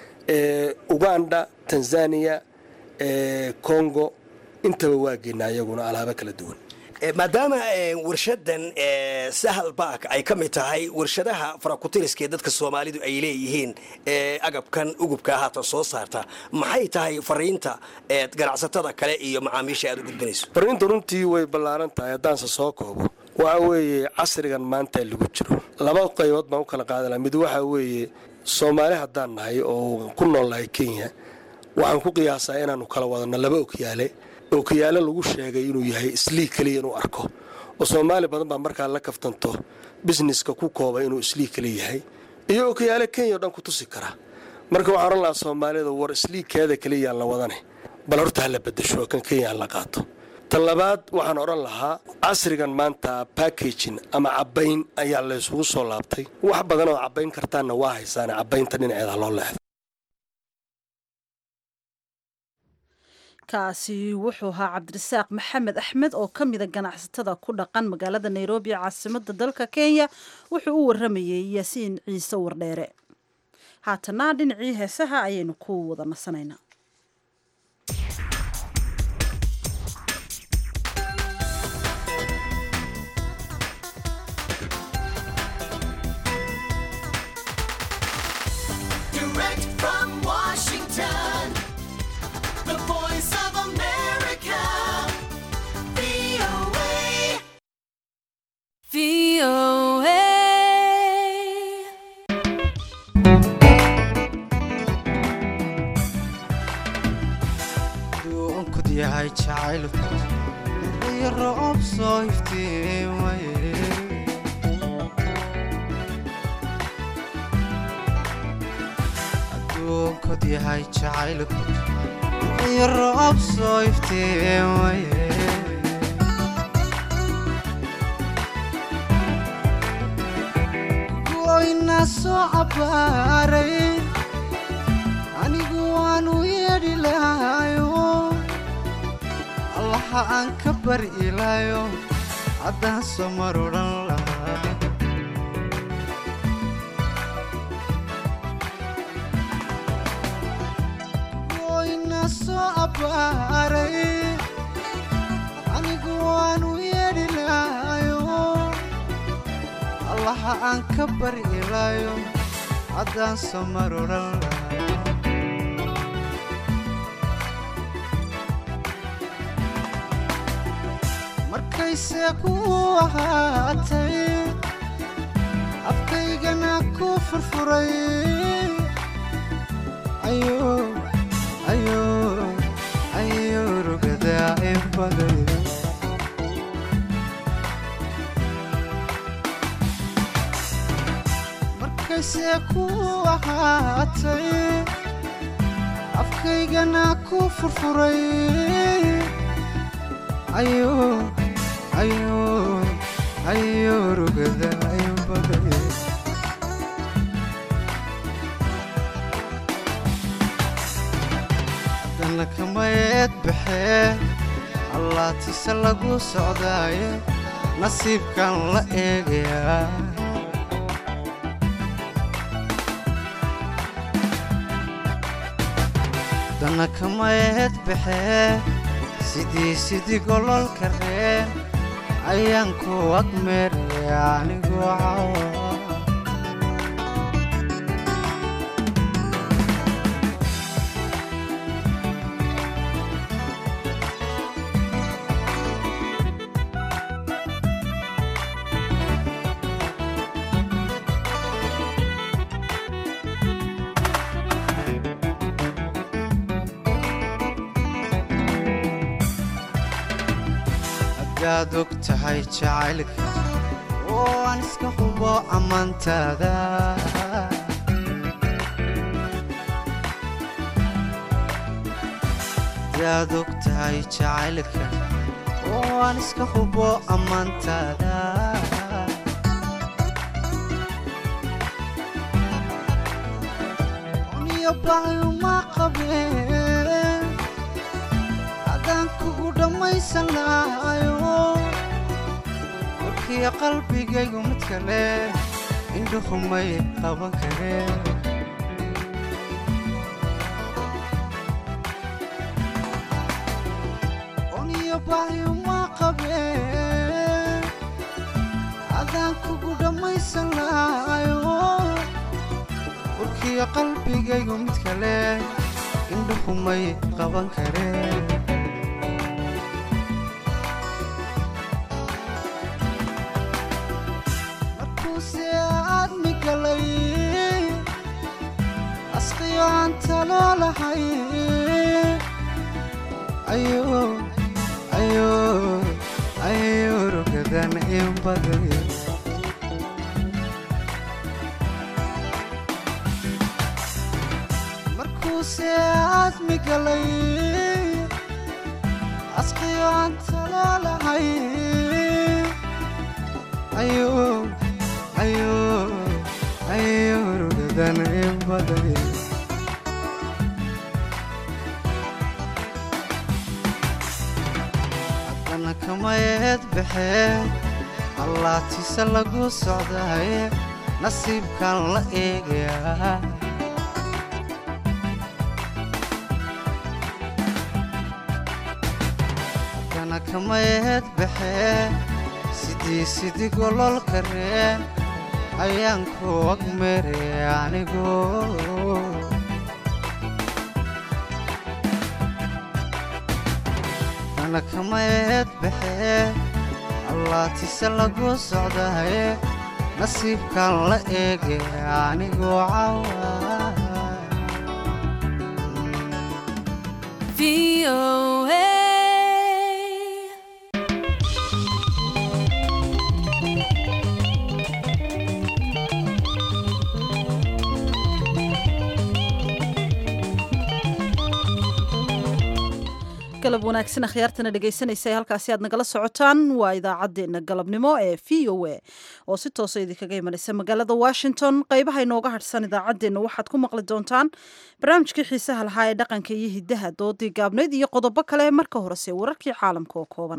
uganda tanzania congo intaba waa geynaa iyaguna alaabo kala duwan maadaama warshadan sahal baak ay ka mid tahay warshadaha farakutiriska ee dadka soomaalidu ay leeyihiin agabkan ugubka haatan soo saarta maxay tahay fariinta ganacsatada kale iyo macaamiisha aad u gudbinayso fariinta runtii way ballaaran tahay haddaanse soo koobo waxa weeye casrigan maanta lagu jiro laba qaybood baan u kala qaadana mid waxaa weeye soomaali haddaan nahay oo ku nool nahay kenya waxaan ku qiyaasaa inaannu kala wadanno laba okyaale ookiyaale lagu sheegay inuu yahay islii keliya inuu arko oo soomaali badan baa markaa la kaftanto bisneska ku kooba inuu islii keliya yahay iyo ookiyaale kenya o dhan ku tusi kara marka waxaan odhan lahaa soomaalida war isliikeeda keliyaan la wadane bal horta ha la bedasho kan kenya ha la qaato tan labaad waxaan odhan lahaa casrigan maanta backagin ama cabbayn ayaa laysugu soo laabtay wax badan oo cabbayn kartaanna waa haysaane cabbaynta dhinaceeda loo leexdo kaasi wuxuu ahaa cabdirasaaq maxamed axmed oo ka mida ganacsatada ku dhaqan magaalada nairobi ee caasimada dalka kenya wuxuu u waramayey yaasiin ciise wardheere haatana dhinacii heesaha ayaynu ku wada nasanaynaa duunkud yahay jacayl iyo roob soo iftiima tahay jacaylku iyo roob soo iftiimaye goyna soo cabbaaray anigu waanu yeedhi lahayo allaha aan ka bari ilaayo haddaan soo mar odhan lahaa goyna soo cabbaaray anigu waanu yeedhi lahayo allaha aan ka bari ilaayo haddaan soo mar odhan lahaa markayse ku ahaatay afkaygana ku furfuray ayo ayo ayo rugadaa inbaday markayse ku ahaatay afkaygana ku furfuray ayo ayo ayo rugada inbaday haddana kamayeed baxee allaatise lagu socdaaye nasiibkan la eegayaa haddana kamayeed baxee sidii sidii gololka reen ayaan ku agmeeraya anigoo cawa haddaad og tahay jacaylka oo aan iska hubo ammaantaada haddaad og tahay jacaylka oo aan iska hubo ammaantaada uniyo baayuma qabeen haddaan kugu dhammaysan lahayo warkiya qalbigaygu mid kale indhuhumay qaban kareen uniyo baayuma qabeen haddaan kugu dhammaysan lahayo warkiya qalbigaygu mid kale indhuhumay qaban kareen markuuse aadmi galay asqiyo aan talo lahay ayo ayo ayo rugadan in baday markuuse aadmi galay asqiyo aan talo lahay ayo ayo ayo rugadan in baday haddana kamayeed baxee allaatise lagu socdaaye nasiibkan la eegayaa haddana kamayeed baxee sidii sidii gololka reen ayaan ku agmeeraya anigu haddana kamayeed baxee allaatise lagu socdaaye nasiibkan la eegaya anigoo cawa galab wanaagsan akhyaartana dhegaysanaysa ee halkaasi aad nagala socotaan waa idaacaddeenna galabnimo ee v o a oo si toosa idinkaga imanaysa magaalada washington qaybaha inooga hadhsan idaacaddeenna waxaad ku maqli doontaan barnaamijkii xiisaha lahaa ee dhaqanka iyo hiddaha doodii gaabnayd iyo qodobo kale marka horese wararkii caalamka oo kooban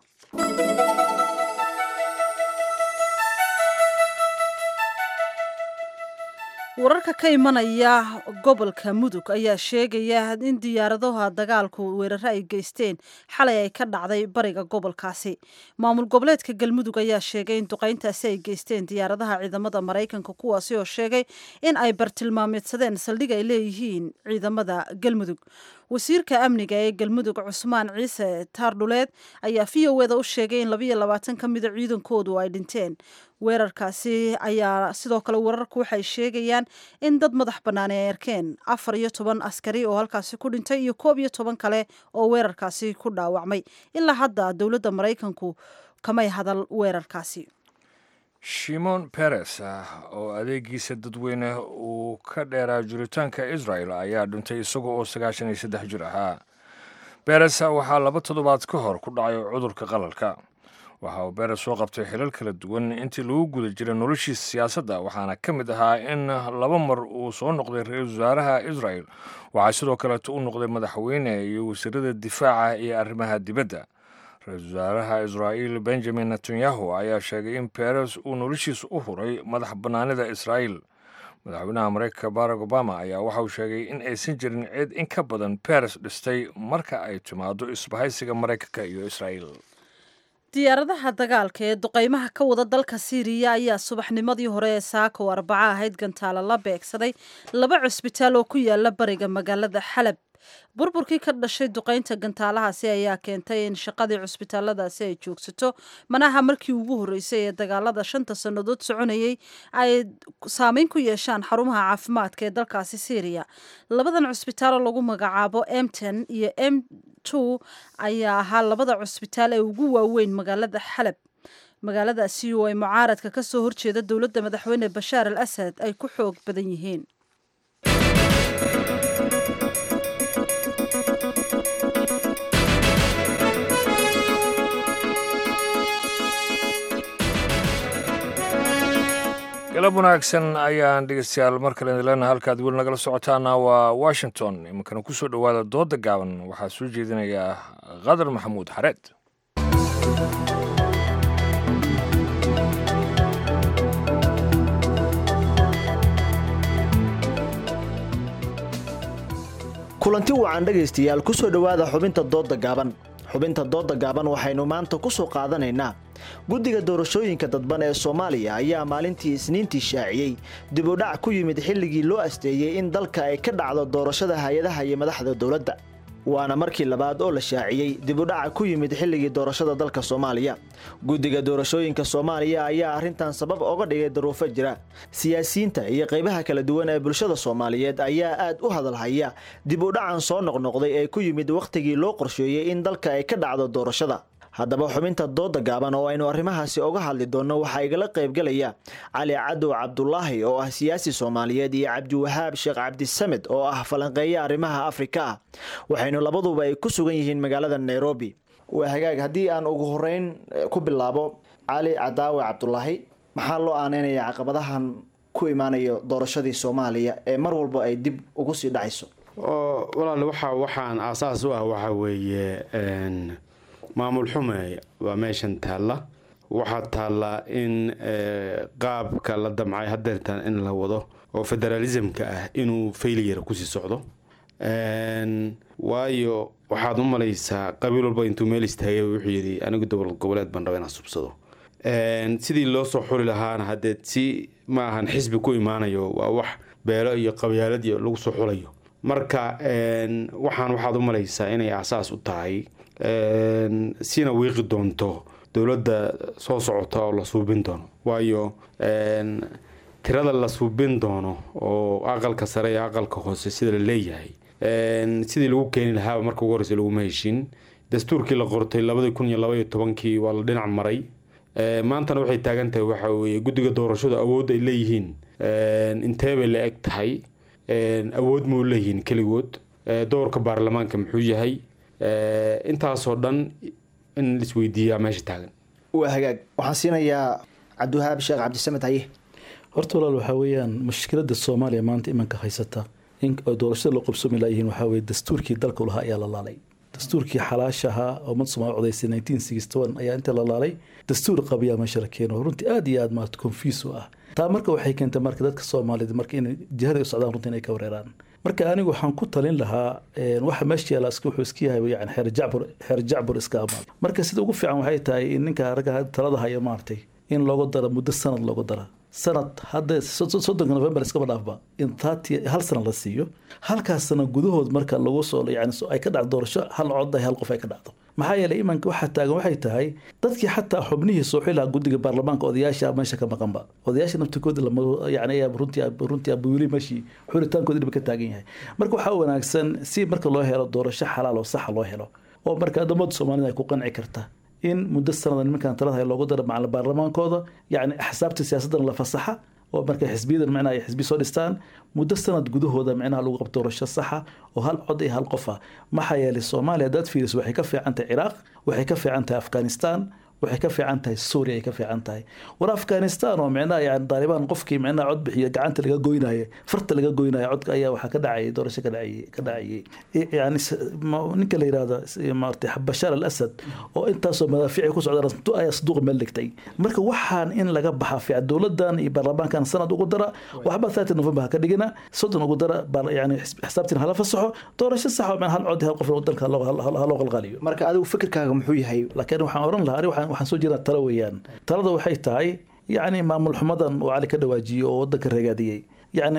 wararka ka imanaya gobolka mudug ayaa sheegaya in diyaaradaha dagaalku weeraro ay geysteen xalay ay ka dhacday bariga gobolkaasi maamul goboleedka galmudug ayaa sheegay in duqayntaasi ay geysteen diyaaradaha ciidamada maraykanka kuwaasi oo sheegay in ay bartilmaameedsadeen saldhig ay leeyihiin ciidamada galmudug wasiirka amniga ee galmudug cusmaan ciise taardhuleed ayaa v o eda u sheegay in labayo labaatan ka mida ciidankoodu ay dhinteen weerarkaasi ayaa sidoo kale wararku waxay sheegayaan in dad madax bannaan ay arkeen afar iyo toban askari oo halkaasi ku dhintay iyo koob iyo toban kale oo weerarkaasi ku dhaawacmay ilaa hadda dowladda maraykanku kamay hadal weerarkaasi shimon peres oo adeegiisa dadweyne uu ka dheeraa jiritaanka israel ayaa dhintay isaga oo sagaashan iyo saddex jir ahaa beres waxaa laba toddobaad ka hor ku dhacay cudurka qalalka waxa uu beres soo qabtay xilal kala duwan intii lagu guda jiray noloshiisa siyaasadda waxaana ka mid ahaa in laba mar uu soo noqday ra-iisul wasaaraha israel waxaa sidoo kaleeto u noqday madaxweyne iyo wasiirada difaaca iyo arrimaha dibadda ra-iisul wasaaraha israa'iil benjamin netanyahu ayaa sheegay in beres uu noloshiisa u huray madax bannaanida israa'iil madaxweynaha mareykanka barack obama ayaa waxa uu sheegay in aysan jirin cid in ka badan beres dhistay marka ay timaado isbahaysiga maraykanka iyo israa'iil diyaaradaha dagaalka ee duqaymaha ka wada dalka siiriya ayaa subaxnimadii hore ee saako arbaca ahayd gantaalo la beegsaday laba cusbitaal oo ku yaala bariga magaalada xalab burburkii ka dhashay duqaynta gantaalahaasi ayaa keentay in shaqadii cusbitaaladaasi ay joogsato manaha markii ugu horreysay ee dagaalada shanta sannadood soconayay ay saameyn ku yeeshaan xarumaha caafimaadka ee dalkaasi syriya labadan cusbitaal oo lagu magacaabo emten iyo m two ayaa ahaa labada cusbitaal ee ugu waaweyn magaalada xalab magaaladaasi oo ay mucaaradka ka soo horjeeda dowladda madaxweyne bashaar al asad ay ku xoog badan yihiin galab wanaagsan ayaan dhegeystayaal mar kale idin leenahay halkaad weli nagala socotaana waa washington iminkana ku soo dhowaada dooda gaaban waxaa soo jeedinayaa qadar maxamuud xareed kulanti wacan dhegaystayaal ku soo dhowaada xubinta doodda gaaban xubinta doodda gaaban waxaynu maanta ku soo qaadanaynaa guddiga doorashooyinka dadban ee soomaaliya ayaa maalintii isniintii shaaciyey dibudhac ku yimid xilligii loo asteeyey in dalka ay ka dhacdo doorashada hay-adaha iyo madaxda dowladda waana markii labaad oo la shaaciyey dibudhaca ku yimid xilligii doorashada dalka soomaaliya guddiga doorashooyinka soomaaliya ayaa arrintan sabab oga dhigay daruufo jira siyaasiyiinta iyo qaybaha kala duwan ee bulshada soomaaliyeed ayaa aad u hadalhaya dibudhacan soo noqnoqday ee ku yimid wakhtigii loo qorsheeyey in dalka ay ka dhacdo doorashada haddaba xubinta dooda gaaban oo aynu arrimahaasi oga hadli doonno waxaa igala qaybgelaya cali cadow cabdulaahi oo ah siyaasi soomaaliyeed iyo cabdiwahaab sheekh cabdisamed oo ah falanqeeye arrimaha afrika ah waxaynu labaduba ay ku sugan yihiin magaalada nairobi waa hagaag haddii aan ugu horeyn ku bilaabo cali cadaawe cabdulaahi maxaa loo aaneynaya caqabadahan ku imaanayo doorashadii soomaaliya ee mar walba ay dib ugu sii dhacayso walaal waxa waxaan aasaas u ah waxaa weeye maamul xume waa meeshan taalla waxaa taallaa in qaabka la damcay hadeertan in la wado oo federalismka ah inuu failiyar kusii socdo waayo waxaad u malaysaa qabiil walba intuu meel istaagay wuxuu yidhi anigu dowlad goboleed baan raba inaan subsado sidii loo soo xuli lahaana haddee si ma ahan xisbi ku imaanayo waa wax beelo iyo qabyaalad iyo lagu soo xulayo marka waxaan waxaad u malaysaa inay asaas u tahay sina wiiqi doonto dowladda soo socota oo la suubin doono waayo tirada la suubin doono oo aqalka sare iyo aqalka hoose sida la leeyahay sidii lagu keeni lahaaba marka ugu horeysa laguma heshin dastuurkii la qortay labadii kun iyo labaiyo tobankii waa la dhinac maray maantana waxay taagan tahay waxa weeye guddiga doorashadu awood ay leeyihiin intee bay la eg tahay awood mau leeyihiin keligood doorka baarlamaanka muxuu yahay intaasoo dhan in laisweydiiyaa meesha taagan waa hagaag waxaan siinayaa cabdiwahaab sheekh cabdisamed haye horta walaal waxaa weeyaan mushkilada soomaaliya maanta imanka haysata in doorashada loo qabsoomi laayihiin waxaa weye dastuurkii dalka lahaa ayaa la laalay dastuurkii xalaasha ahaa oo ummadda soomaaliya codaysay nineteen sixty one ayaa inta la laalay dastuur qabiyaa meesha la keeno runtii aad iyo aad maarata confuse u ah taa marka waxay keentay marka dadka soomaaliyed marka inay jihada u socdaan runtii inay ka wareeraan marka anigu waxaan ku talin lahaa waxa meesha yaala wuxuu iska yahay yani xeer jacbur xeer jacbur iska amaal marka sida ugu fiican waxay tahay in ninka ragga talada haya maartay in loogu daro muddo sanad loogu dara sanad hadda soddonka november iskaba dhaafba in thirty hal sana la siiyo halkaas sana gudahood marka lagu soo yani ay ka dhacdo doorasho hal cod hal qof ay ka dhacdo maxaa yeelay imanka waxaa taagan waxay tahay dadkii xataa xubnihii soo xilaha guddiga baarlamaanka odayaasha meesha ka maqanba odayaasha naftikooda yani runtii runtii abuuli meeshii xulitaankoodi dhiba ka taagan yahay marka waxaa wanaagsan si marka loo helo doorasho xalaal oo saxa loo helo oo marka addamada soomaalida ay ku qanci karta in muddo sanada nimankan talada hay loogu daro macalin baarlamaankooda yacni axsaabta siyaasadana la fasaxa oo marka xisbiyadan micnaha ay xisbi soo dhistaan muddo sanad gudahooda micnaha lagu qabto doorasho saxa oo hal cod iyo hal qof ah maxaa yeelay soomaaliya haddaad fiiriso waxay ka fiican tahay ciraaq waxay ka fiican tahay afghanistan waxay ka fiican tahay suuriya ay ka fiican tahay war afghanistan oo micnaha yani daalibaan qofkii micnaha cod bixiya gacanta laga goynayo farta laga goynayo codka ayaa waxaa ka dhacayay doorasho ka dhacayay ka dhacayay yani ninka la yirahdo maartay bashaar al asad oo intaasoo madaafiici ku socdaan ayaa saduuqa meel dhigtay marka waxaan in laga baxa fiican dowladan iyo baarlamaankan sanad ugu dara waxba thirty november ha ka dhigina soddon ugu dara yani xisaabtiin hala fasaxo doorasho sax oo hal cod hal qof dalka ha loo qalqaaliyo marka adigu fikirkaaga muxuu yahay laakiin waxaan oran lahaa ani waxaan soo jeedaa talo weeyaan talada waxay tahay yacni maamul xumadan uu cali ka dhawaajiyo oo wadanka reegaadiyey yacni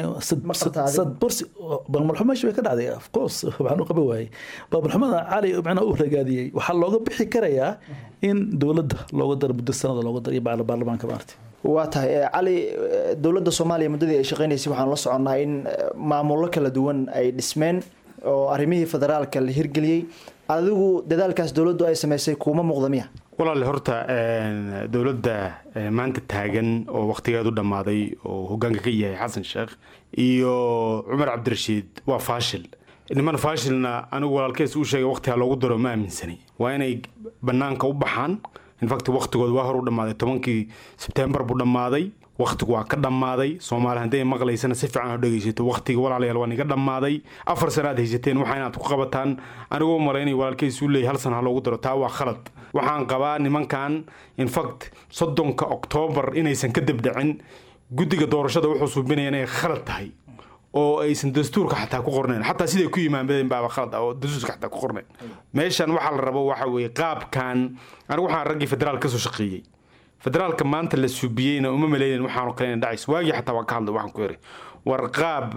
sad bursi maamul xumo meesha way ka dhacday of course waxaan u qaban waayey maamul xumada cali macnaha uu reegaadiyey waxaa looga bixi karayaa in dowladda looga daro muddo sanada looga daro iyo baarlamaanka maarta waa tahay cali dowladda soomaaliya muddadii ay shaqeynaysay waxaan la soconnaa in maamullo kala duwan ay dhismeen oo arrimihii federaalka la hirgeliyey adigu dadaalkaas dowladdu ay samaysay kuuma muuqda miya walaale horta dowladda maanta taagan oo wakhtigeedu dhammaaday oo hogaanka ka yahay xasan sheekh iyo cumar cabdirashiid waa faashil niman faashilna anigu walaalkees uu sheegay wakhtigaa loogu daro ma aaminsani waa inay bannaanka u baxaan infact wakhtigooda waa hor u dhammaaday tobankii sebtembar buu dhammaaday wakhtigu waa ka dhammaaday soomaali hadday maqlaysana si fiican oo dhegaysato wakhtiga walaalayaal waa niga dhammaaday afar sana aad haysateen waxa inaad ku qabataan anigoo malaynay walaalkiis uu leeyahy hal sana ha loogu daro taa waa khalad waxaan qabaa nimankan infact soddonka oktoobar inaysan ka debdhicin guddiga doorashada wuxuu suubinaya inay khalad tahay oo aysan dastuurka xataa ku qornayn xataa siday ku yimaanbadeen baaba khalad ah oo dastuurka xataa ku qornayn meeshan waxaa la rabo waxa weeye qaabkan anigu waxaan raggii federaal kasoo shaqeeyey federaalka maanta la suubiyeyna uma maleynen waxaanu kalen dhacays waagii xataa waa ka hadlay waxaan ku yiri war qaab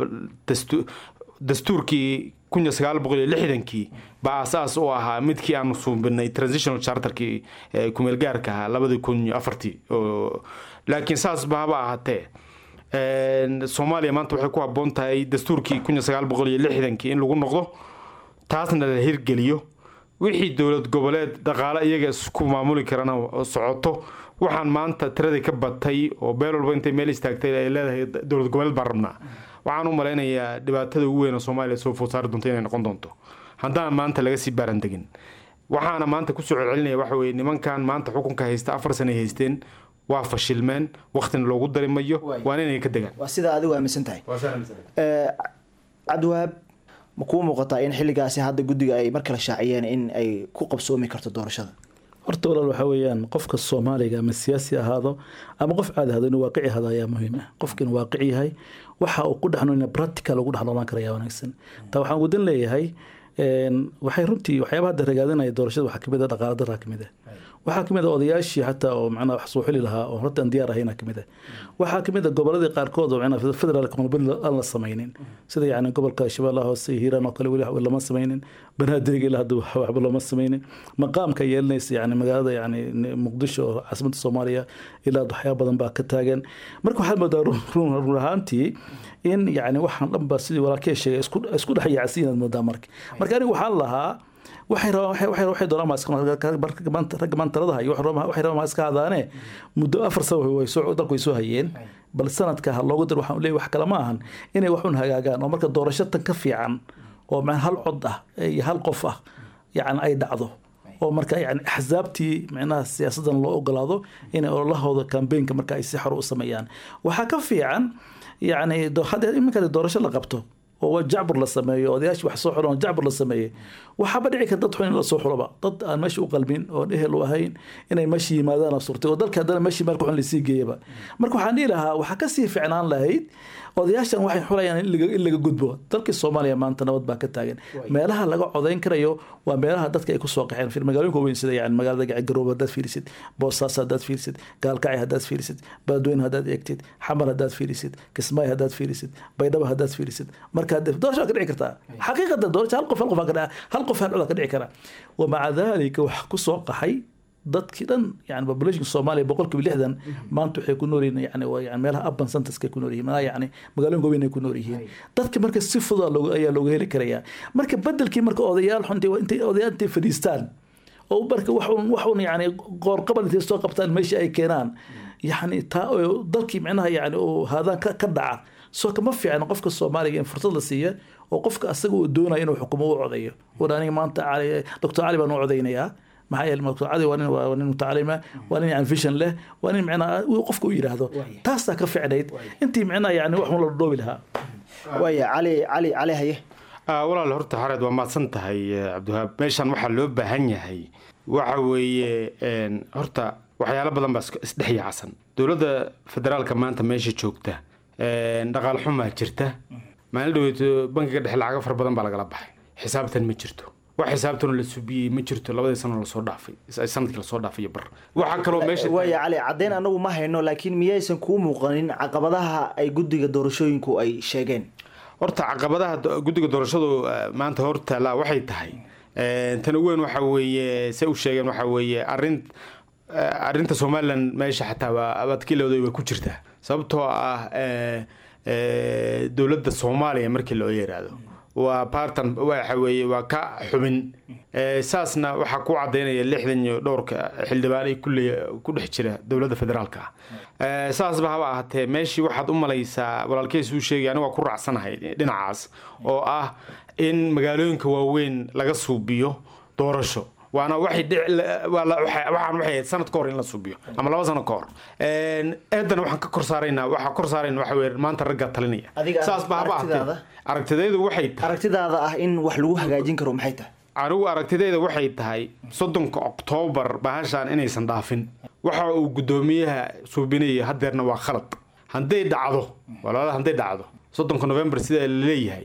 dastuurkii kunya sagaal boqol iyo lixdankii baa asaas u ahaa midkii aanu suubinay transitional charterkii kumeelgaarka ahaa labadii kun iyo afartii laakiin saas ba haba ahaatee soomaaliya maanta waxay ku habboon tahay dastuurkii kunya sagaal boqol iyo lixdankii in lagu noqdo taasna la hirgeliyo wixii dowlad goboleed dhaqaale iyaga isku maamuli karana socoto waxaan maanta tiradii ka batay oo beel walba intay meel istaagtay ay leedahay dowlad goboleed baan rabnaa waxaan u malaynayaa dhibaatada ugu weyn oo soomaaliya soo food saari doonto inay noqon doonto haddaan maanta laga sii baaran degin waxaana maanta kusoo celcelinaya waxa weeye nimankan maanta xukunka haysta afar sana ay haysteen waa fashilmeen waktina loogu dari mayo waana inay ka degaan waa sidaa adigu aaminsan tahay cabdiwahaab ma kuu muuqataa in xilligaasi hadda guddiga ay mar kale shaaciyeen in ay ku qabsoomi karto doorashada horta walaal waxaa weeyaan qofka soomaaliga ama siyaasi ahaado ama qof caadi ahaado inuu waaqici ahaado ayaa muhiim ah qofka inuu waaqici yahay waxa uu ku dhexno in practical ugu dhex noolaan kara ayaa wanaagsan taa waxaan wadan leeyahay waxay runtii waxyaabaha hadda ragaadanaya doorashada waxaa kamid ah dhaqaala daraa kamid ah waxaa kamid ah odayaashii xataa oo macnaha wax soo xili lahaa oo horta aan diyaar ahayna kamid ah waxaa kamid ah goboladii qaarkood oo macnaha federaalka qolbali aan la samaynin sida yacni gobolka shabeellaha hoose iyo hiiraan oo kale weli waxba lama samaynin banaadirga ilaa hadda waxba looma samaynin maqaamka yeelanaysa yacni magaalada yacni muqdisho oo caasimadda soomaaliya ilaa waxyaaba badan baa ka taagan marka waxaad moodaa run ahaantii in yacni waxaan dhan ba sidii walaalkee sheegay isku dhex yaacsan inaad moodaa marka marka aniga waxaan lahaa waxay rabaan waxay doonaan ragga maanta talada hayo waxay rabaan iska hadaane muddo afar sano dalku way soo hayeen bal sanadka ha loogu dar waxaan leeyahay wax kale ma ahan inay wax un hagaagaan oo marka doorasho tan ka fiican oo hal cod ah iyo hal qof ah yani ay dhacdo oo marka yani axsaabtii micnaha siyaasadan loo ogolaado inay ololahooda kambeynka marka ay si xor u sameeyaan waxaa ka fiican yani hadda iminka doorasho la qabto oo jacbur la sameeyo odayaashii wax soo xulan jacbur la sameeyey waxaaba dhici karta dad xun in la soo xulaba dad aan meesha u qalmin oon ehel u ahayn inay meesha yimaadaan surtay oo dalka haddana meeshii meel xun lasii geeyaba marka waxaan dhihi lahaa waxaa kasii ficnaan lahayd odayaashan waxay xulayaan in laga gudbo dalkii soomaaliya maanta nabad baa ka taagan meelaha laga codayn karayo waa meelaha dadka ay kusoo qaxeen magaalooyinka weyn sida yani magaalada garoob haddaad fiirisid boosaas haddaad fiirisid gaalkacay haddaad fiirisid baadweyne haddaad eegtid xamar haddaad fiirisid kismaayo haddaad fiirisid baydhabo haddaad fiirisid marka doorasho ka dhici kartaa xaqiiqatan doorasho hal qof hal qof hal qof hal cod ka dhici karaa wamaca dalika wax kusoo qaxay dadkii dhan yani population soomaaliya boqolkiiba lixdan maanta waxay ku nool yihiin yani yani meelaha urban centerska ku nool yihiin meelaha yani magaalooyinka weyn ay ku nool yihiin dadka marka si fudud ayaa looga heli karayaa marka bedelkii marka odayaal xunta intay odayaal intay fadhiistaan oo marka waxun waxun yani qoorqabal intay soo qabtaan meesha ay keenaan yani taa dalkii micnaha yani uu haadaan ka dhaca soo kama fiicna qofka soomaaliga in fursad la siiya oo qofka asaga uu doonaya inuu xukumo u codayo war aniga maanta doctor cali baan u codaynayaa maxaa yeele doctor cali waa nin waa nin mutacalima waa nin yani vision leh waa nin micnaha qofka u yidhaahdo taasaa ka ficnayd intii micnaha yani wax un la dhoobi lahaa waaya cali cali cali haye walaal horta xareed waa mahadsan tahay cabdiwahaab meeshan waxaa loo baahan yahay waxa weeye horta waxyaalo badan baa isdhex yaacsan dowladda federaalka maanta meesha joogta dhaqaal xumaa jirta maalin dhaweeto bankiga dhexe lacago fara badan baa lagala baxay xisaabtan ma jirto wax xisaabtanoo la subiyey ma jirto labadii sano lasoo dhaafay sanadkii lasoo dhaafay iyo bar waxaa kaloo meesha waaya cali caddeyn anagu ma hayno laakiin miyaysan kuu muuqanin caqabadaha ay guddiga doorashooyinku ay sheegeen horta caqabadaha guddiga doorashadu maanta hortaala waxay tahay tan ugu weyn waxa weeye se u sheegeen waxa weeye arrin arrinta somalilan meesha xataa waa abadkilowda way ku jirtaa sababtoo ah dowladda soomaaliya markii loo yiraahdo waa bartan waxa weeye waa ka xubin saasna waxaa ku cadaynaya lixdan iyo dhowrka xildhibaan ay kulle ku dhex jira dowladda federaalka ah saasba haba ahaatee meeshii waxaad u malaysaa walaalkeys uu sheegay aniga waa ku raacsanahay dhinacaas oo ah in magaalooyinka waaweyn laga suubiyo doorasho waana waxay waxaan waxay ahayd sanad ka hor in la suubiyo ama laba sano ka hor eedana waxaan ka kor saaraynaa waxaa kor saarayna waxa weye maanta raggaa talinaya saas ba haba ahaatee aragtidaydu waxay tahay aragtidaada ah in wax lagu hagaajin karo maxay tahay anigu aragtidayda waxay tahay soddonka oktoobar bahashaan inaysan dhaafin waxa uu guddoomiyaha suubinaya hadeerna waa khalad hadday dhacdo walaala hadday dhacdo soddonka november sida la leeyahay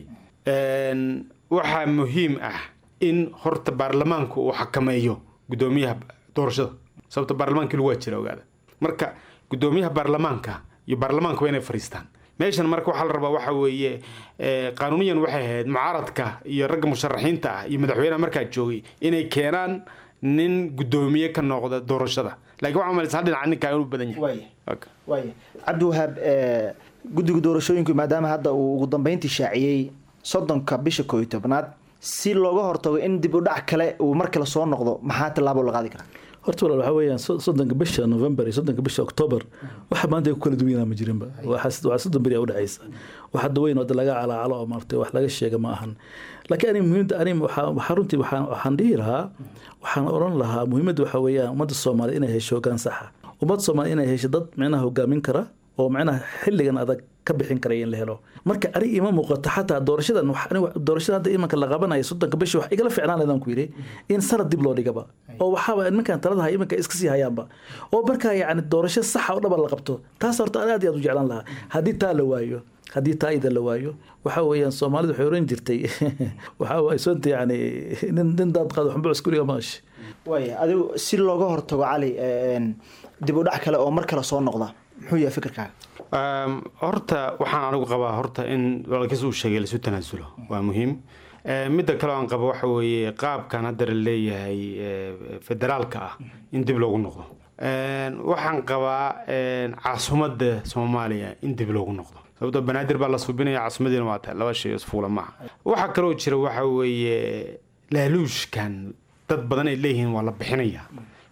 waxaa muhiim ah in horta baarlamaanku uu xakameeyo guddoomiyaha doorashada sababta baarlamaankii lagu waa jira ogaada marka guddoomiyaha baarlamaanka iyo baarlamaanka waa inay fariistaan meeshan marka waxaa la rabaa waxa weeye qaanuuniyan waxay ahayd mucaaradka iyo ragga musharaxiinta ah iyo madaxweynaha markaa joogay inay keenaan nin guddoomiye ka noqda doorashada laakiin waxaa malaysa hal dhinaca ninkaa inuu badan yahay waaya cabdiwahaab guddiga doorashooyinku maadaama hadda uu ugu dambeyntii shaaciyey soddonka bisha koo iyo tobnaad si looga hortago in dib u dhac kale uu mar kale soo noqdo maxaa tillaabo la qaadi karaa horta walaal waxaa weeyaan soddonka bisha november iyo soddonka bisha october waxa maanta ay ku kala duwanaa ma jirinba waxaa soddon beri a udhexaysa wax hadda weyn oo laga calaacalo oo maartay wax laga sheega ma ahan laakiin ani muhiimda ani waxaa runtii waxaan dhihi lahaa waxaan odhan lahaa muhiimadda waxaa weeyaan ummadda soomaaliya inay hesho hoggaan saxa ummadda soomaaliya inay hesho dad micnaha hogaamin kara oo micnaha xilligan adag ka bixin karaya in la helo marka ani ima muuqato xataa doorashadan doorashada hadda imanka la qabanaya soddonka bisha wax igala ficnaan laydaan ku yidhi in sanad dib loo dhigaba oo waxaaba nimankan taladaha imanka iska sii hayaanba oo markaa yacni doorasho saxa oo dhaba la qabto taas horta aan aad iyo aad u jeclaan lahaa haddii taa la waayo haddii taa ida la waayo waxa weeyaan soomaalidu waxay oran jirtay waxa waay sonta yani nin nin daad qaado xunbo iskuriga maash waaya adigu si looga hortago cali dib u dhac kale oo mar kale soo noqda muxuu yahay fikirkaaga horta waxaan anigu qabaa horta in walaalkiis uu sheegay laisu tanaasulo waa muhiim midda kale aan qabo waxa weeye qaabkan hadda la leeyahay federaalka ah in dib loogu noqdo waxaan qabaa caasimadda soomaaliya in dib loogu noqdo sababtoo banaadir baa la subinaya caasimadiina waa tahay laba shay isfuula maaha waxaa kaloo jira waxa weeye laaluushkan dad badan ay leeyihiin waa la bixinayaa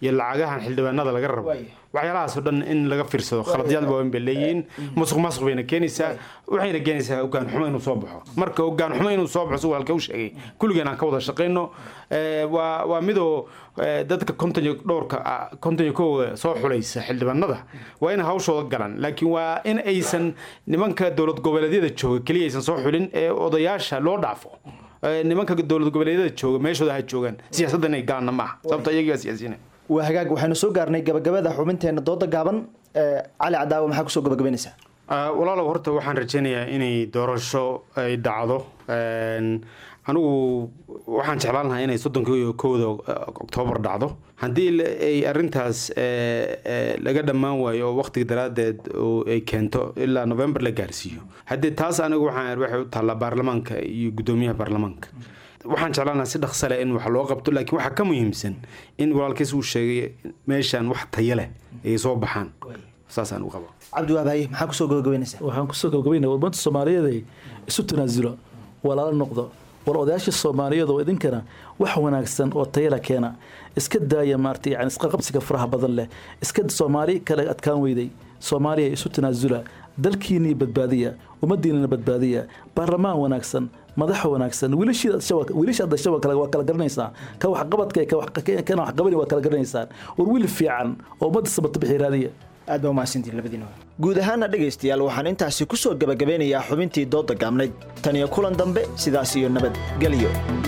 iyo lacagahan xildhibaanada laga rabo waxyaalahaasoo dhan in laga fiirsado khaladyaad waaweyn bay leeyihiin musuq maasuq bayna keenaysaa waxayna keenaysaa hogaan xumo inuu soo baxo marka hogaan xumo inuu soo baxo si halka u sheegay kulligeen aan ka wada shaqayno Eh, waa waa midoo eh, dadka konton iyo dhowrka ah, konton iyo kowga soo xulaysa xildhibaanada waa in hawshooda galan laakiin waa in aysan nimanka dowlad goboleedyada jooga keliya aysan soo xulin ee odayaasha loo dhaafo Eh, nimanka dowlad goboleedyada jooga meeshooda ha joogaan siyaasadda inay galaanna maaha sababto iyagaa siyaasiyiin waa hagaag waxaynu soo gaarnay gabagabada xubinteena dooda gaaban ee cali cadaawa maxaa kusoo gabagabaynaysaa Ah, walaalow horta waxaan rajaynayaa inay doorasho ay dhacdo Een, anigu waxaan jeclaan lahaa inay soddonka iyo kowda oktoobar dhacdo haddii la- ay arintaas eh, eh, laga dhammaan waayo oo waqtiga daraaddeed oo ay keento ilaa november la gaarsiiyo haddii taas anigu waxaan waxay u taallaa baarlamaanka iyo guddoomiyaha baarlamaanka waxaan jeclaan lahaa si dhaqso leh in wax loo qabto laakiin waxaa ka muhiimsan in walaalkiis uu sheegay meeshaan wax tayo leh ay soo baxaan saasaan u qaba cabdiwaab haye maxaa kusoo gabagabaynaysaa waxaan kusoo gabagabaynaya wadmanta soomaaliyeed ay isu tanaasulo walaalo noqdo war odayaasha soomaaliyeed oo idinkana wax wanaagsan oo tayala keena iska daaya maarata yani isqaqabsiga faraha badan leh iska soomaali kale adkaan weyday soomaaliya isu tanaasula dalkiinii badbaadiya ummadiinana badbaadiya baarlamaan wanaagsan madaxa wanaagsan wiilasha dasha waa kala garanaysaa ka waxqabadka kana waxqabani waa kala garanaysaan war wiil fiican oo ummadda sabata bixi raadiya aad baa umahadsantiin labadiina guud ahaana dhegaystayaal waxaan intaasi ku soo gebagabeynayaa xubintii dooda gaabnayd tan iyo kulan dambe sidaas iyo nabadgelyo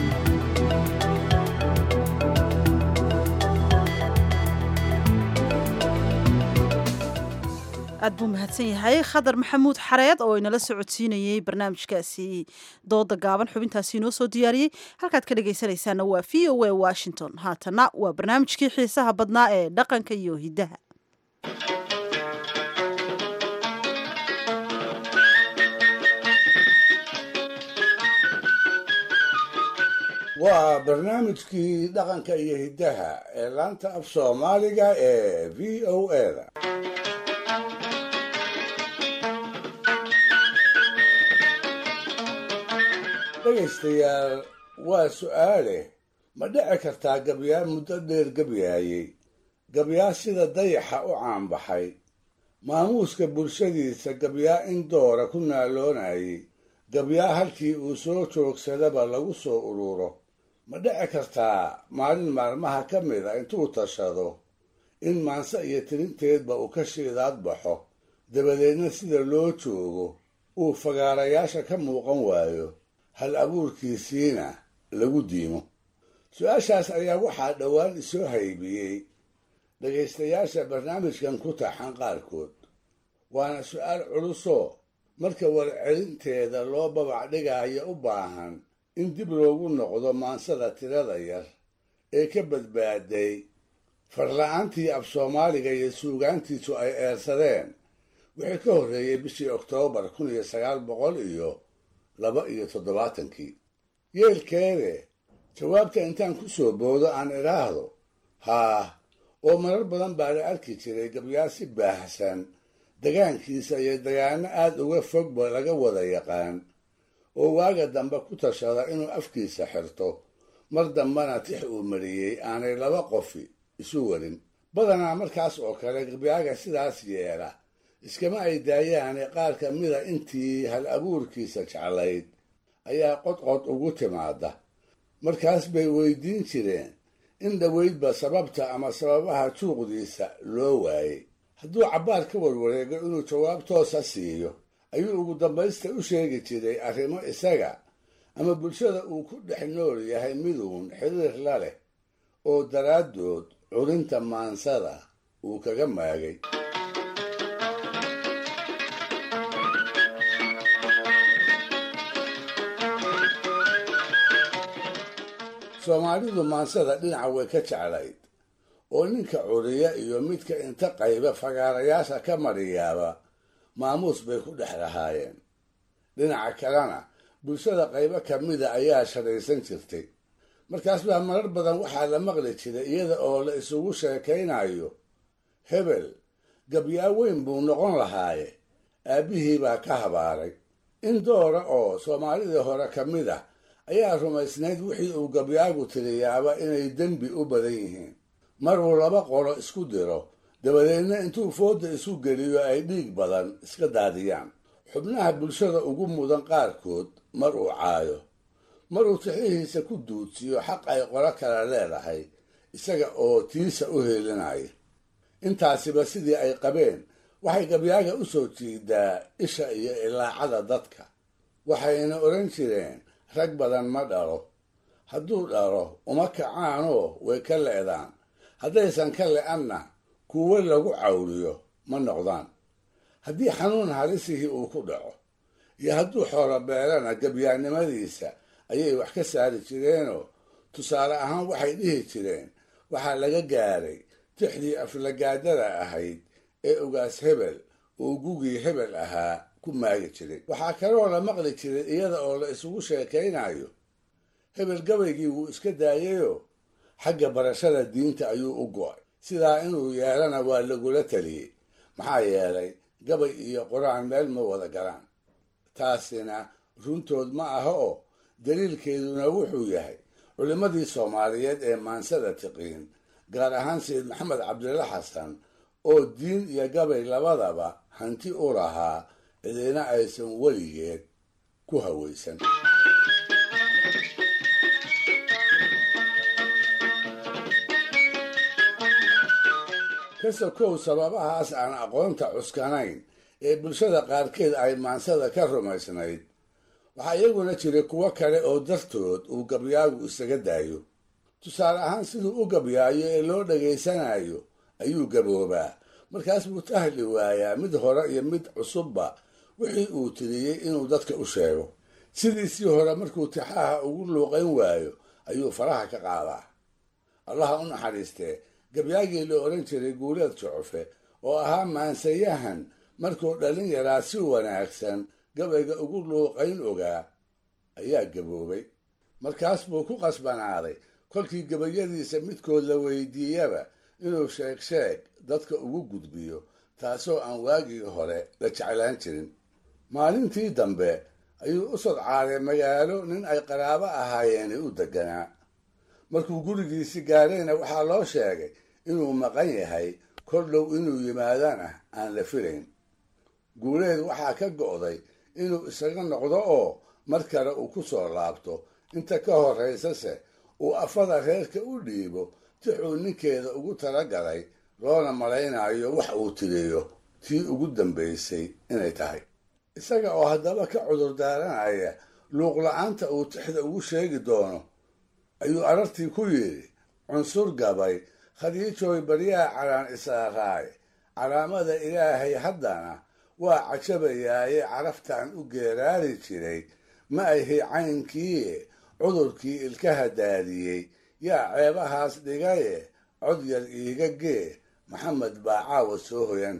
aad buu mahadsan yahay khadar maxamuud xareed oo inala socodsiinayey barnaamijkaasi dooda gaaban xubintaasi inoo soo diyaariyey halkaad ka dhegaysanaysaana waa v o a washington haatana waa barnaamijkii xiisaha badnaa ee dhaqanka iyo hiddaha waa barnaamijkii dhaqanka iyo hiddaha ee laanta af soomaaliga ee v o a-da dhegaystayaal waa su'aale ma dhici kartaa gabyaa muddo dheer gabyaayey gabyaa sida dayaxa u caanbaxay maamuuska bulshadiisa gabyaa in doora ku naaloonayay gabyaa halkii uu soo joogsadaba lagu soo ururo ma dhici kartaa maalin maalmaha ka mid a intuu tashado in maanse iyo tirinteedba uu ka shiidaad baxo dabadeedna sida loo joogo uu fagaarayaasha ka muuqan waayo hal abuurkiisiina lagu diimo su-aashaas ayaa waxaa dhowaan isoo haybiyey dhegaystayaasha barnaamijkan ku taxan qaarkood waana su-aal culusoo marka warcelinteeda loo babac dhigaayo u baahan in dib loogu noqdo maansada tirada yar ee ka badbaaday farla-aantii af soomaaliga iyo suugaantiisu ay eersadeen wixii ka horreeyey bishii oktoobar kun iyo sagaal boqol iyo laba iyo toddobaatankii yeelkeede jawaabta intaan ku soo boodo aan idhaahdo haah oo marar badan baa la arki jiray gabyaasi baahsan degaankiisa iyo degaano aad uga fogba laga wada yaqaan oo waaga dambe ku tashada inuu afkiisa xirto mar dambena tix uu mariyey aanay laba qofi isu warin badanaa markaas oo kale gabyaaga sidaas yeela iskama ay daayaane qaar ka mida intii hal abuurkiisa jeclayd ayaa qodqod ugu timaada markaas bay weydiin jireen in dhoweydba sababta ama sababaha juuqdiisa loo waayey hadduu cabbaar ka warwareego inuu jawaab toosa siiyo ayuu ugu dambaysta u sheegi jiray arrimo isaga ama bulshada uu ku dhex nool yahay miduun xiriir la leh oo daraaddood curinta maansada uu kaga maagay soomaalidu maansada dhinaca way ka jeclayd oo ninka curiya iyo midka inta qayba fagaarayaasha ka mariyaaba maamuus bay ku dhex lahaayeen dhinaca kalena bulshada qaybo ka mida ayaa shadhaysan jirtay markaas baa marar badan waxaa la maqli jiray iyada oo la isugu sheekaynayo hebel gabyaa weyn buu noqon lahaaye aabbihii baa ka habaaray in doora oo soomaalidii hore ka mid ah ayaa rumaysnayd wixii uu gabyaagu tiriyaaba inay dembi u badan yihiin mar uu laba qolo isku diro dabadeedna intuu fooda isu geliyo ay dhiig badan iska daadiyaan xubnaha bulshada ugu mudan qaarkood mar uu caayo mar uu tixihiisa ku duudsiyo xaq ay qolo kale leedahay isaga oo tiisa u heelinaya intaasiba sidii ay qabeen waxay gabyaaga u soo jiidaa isha iyo ilaacada dadka waxayna odhan jireen rag badan ma dhalo hadduu dhalo uma kacaanoo way ka le'daan haddaysan ka le'anna kuwo lagu cawriyo ma noqdaan haddii xanuun halisihii uu ku dhaco iyo hadduu xoolo beelana gabyaannimadiisa ayay wax ka saari jireenoo tusaale ahaan waxay dhihi jireen waxaa laga gaaray tixdii aflagaadada ahayd ee ugaas hebel uu gugii hebel ahaa ku maagi jiray waxaa kaloo la maqli jiray iyada oo la isugu sheekaynayo hebel gabaygii wuu iska daayayoo xagga barashada diinta ayuu u go'ay sidaa inuu yeelana waa lagula taliyey maxaa yeelay gabay iyo qur-aan meel ma wada galaan taasina runtood ma aha oo daliilkeeduna wuxuu yahay culimmadii soomaaliyeed ee maansada tiqiin gaar ahaan sayid maxamed cabdilla xasan oo diin iyo gabay labadaba hanti u lahaa cidina aysan weligeed ku hawaysan kasokow sababahaas aan aqoonta cuskanayn ee bulshada qaarkeed ay maansada ka rumaysnayd waxaa iyaguna jiray kuwo kale oo dartood uu gabyaagu isaga daayo tusaale ahaan siduu u gabyaayo ee loo dhegaysanayo ayuu gaboobaa markaas buu tahli waayaa mid hore iyo mid cusubba wixii uu tiriyey inuu dadka u sheego sidiisii hore markuu tixaha ugu luuqayn waayo ayuu faraha ka qaadaa allaha u naxariistee gabyaagii la odhan jiray guuleed jucufe oo ahaa maansayahan markuu dhalin yaraa si wanaagsan gabayga ugu luuqayn ogaa ayaa gaboobay markaas buu ku qasbanaaday kolkii gabayadiisa midkood la weydiiyaba inuu sheeg sheeg dadka ugu gudbiyo taasoo aan waagii hore la jeclaan jirin maalintii dambe ayuu u sodcaaday magaalo nin ay qaraabo ahaayeeni u deganaa markuu gurigiisi gaadhayna waxaa loo sheegay inuu maqan yahay kor dhow inuu yimaadana aan la filayn guuleed waxaa ka go'day inuu isaga noqdo oo mar kale uu ku soo laabto inta ka horraysase uu afada reerka u dhiibo tixuu ninkeeda ugu talagalay loona malaynayo wax uu tiriyo tii ugu dambaysay inay tahay isaga oo haddaba ka cudur daaranaya luuqla-aanta uu tixda ugu sheegi doono ayuu arartii ku yidhi cunsur gabay khadiijooy baryaha calaan isaaraay calaamada ilaahay haddana waa cajabayaaye caraftaan u geeraari jiray ma ahi caynkiie cudurkii ilkaha daadiyey yaa ceebahaas dhigaye cod yar iiga gee maxamed baa caawa soo hoyan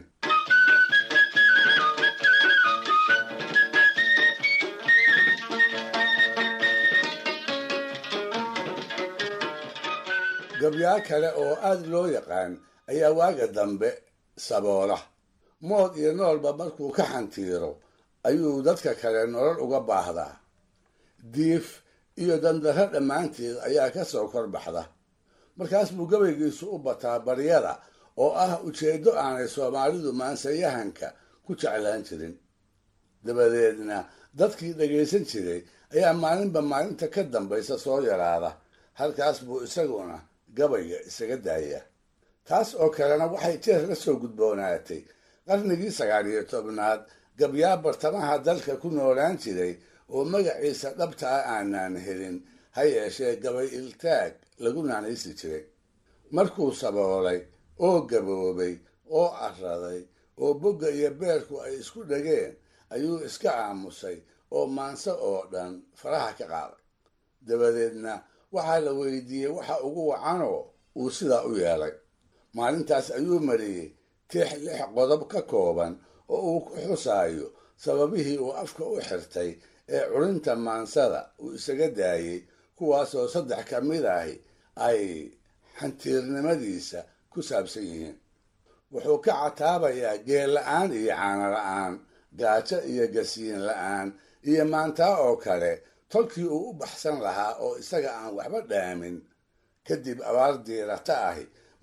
gabyaa kale oo aad loo yaqaan ayaa waaga dambe saboola mood iyo noolba markuu ka xantiiro ayuu dadka kale nolol uga baahdaa diif iyo dandarro dhammaanteed ayaa ka soo kor baxda markaas buu gabaygiisu u bataa baryada oo ah ujeeddo aanay soomaalidu maansayahanka ku jeclaan jirin dabadeedna dadkii dhagaysan jiray ayaa maalinba maalinta ka dambaysa soo yaraada halkaas buu isaguna gabayga isaga daaya taas oo kalena waxay jeer la soo gudboonaatay qarnigii sagaal iyo tobnaad gabyaa bartamaha dalka ku noolaan jiray oo magaciisa dhabta ah aanaan helin ha yeeshee gabay iltaag lagu naanaysi jiray markuu saboolay oo gaboobay oo araday oo bogga iyo beerku ay isku dhegeen ayuu iska aamusay oo maanse oo dhan faraha ka qaaday dabadeedna waxaa la weydiiyey waxa ugu wacanoo uu sidaa u yeelay maalintaas ayuu mariyey tix lix qodob ka kooban oo uu ku xusaayo sababihii uu afka u xirtay ee culinta maansada uu isaga daayey kuwaasoo saddex ka mid ahi ay xantiirnimadiisa ku saabsan yihiin wuxuu ka cataabayaa geel la-aan iyo caano la-aan gaajo iyo gasiin la-aan iyo maantaa oo kale tolkii uu u baxsan lahaa oo isaga aan waxba dhaamin kadib abaar diirata ahi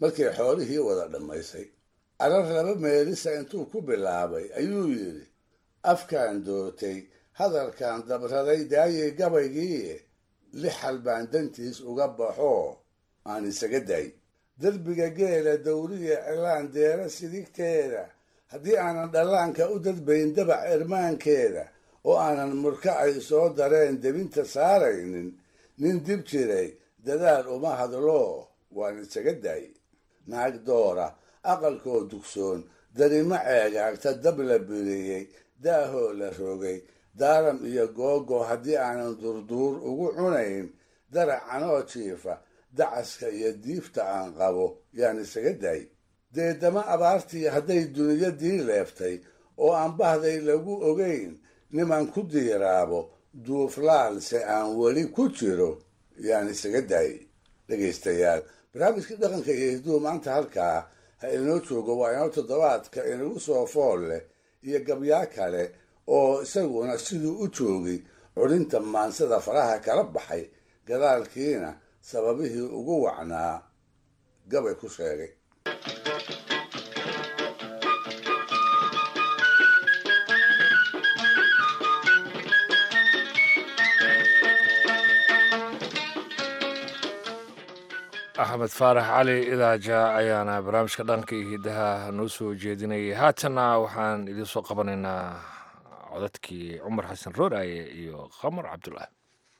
markay xoolihii wada dhammaysay arar laba meelisa intuu ku bilaabay ayuu yidhi afkaan doortay hadalkaan dabraday daayay gabaygii lixal baan dantiis uga baxoo aan isaga day derbiga geela dawriya cilaan deera sidigteeda haddii aanan dhallaanka u dadbayn dabac irmaankeeda oo aanan murka ay soo dareen debinta saaraynin nin dib jiray dadaal uma hadlo waan isaga day naag doora aqalkoo dugsoon darimo ceegaagta dab la biriyey daahoo la rogay daaram iyo googo haddii aanan durduur ugu cunayn daracanoo jiifa dacaska iyo diifta aan qabo yaan isaga day deedama abaartii hadday duniyadii leeftay oo aan bahday lagu ogayn niman ku diiraabo duuflaalse aan weli ku jiro yaan isaga day dhegaystayaal barnaamijkii dhaqanka iyo hidduhu maanta halkaa ha inoo joogo waa inoo toddobaadka inagu soo fool leh iyo gabyaa kale oo isaguna siduu u joogay culinta maansada faraha kala baxay gadaalkiina sababihii ugu wacnaa gabay ku sheegay axmed faarax cali idaaja ayaana barnaamijka dhanka iyo hidaha noo soo jeedinayay haatanna waxaan idiin soo qabanaynaa codadkii cumar xasan rooraaye iyo qamar cabdulaahi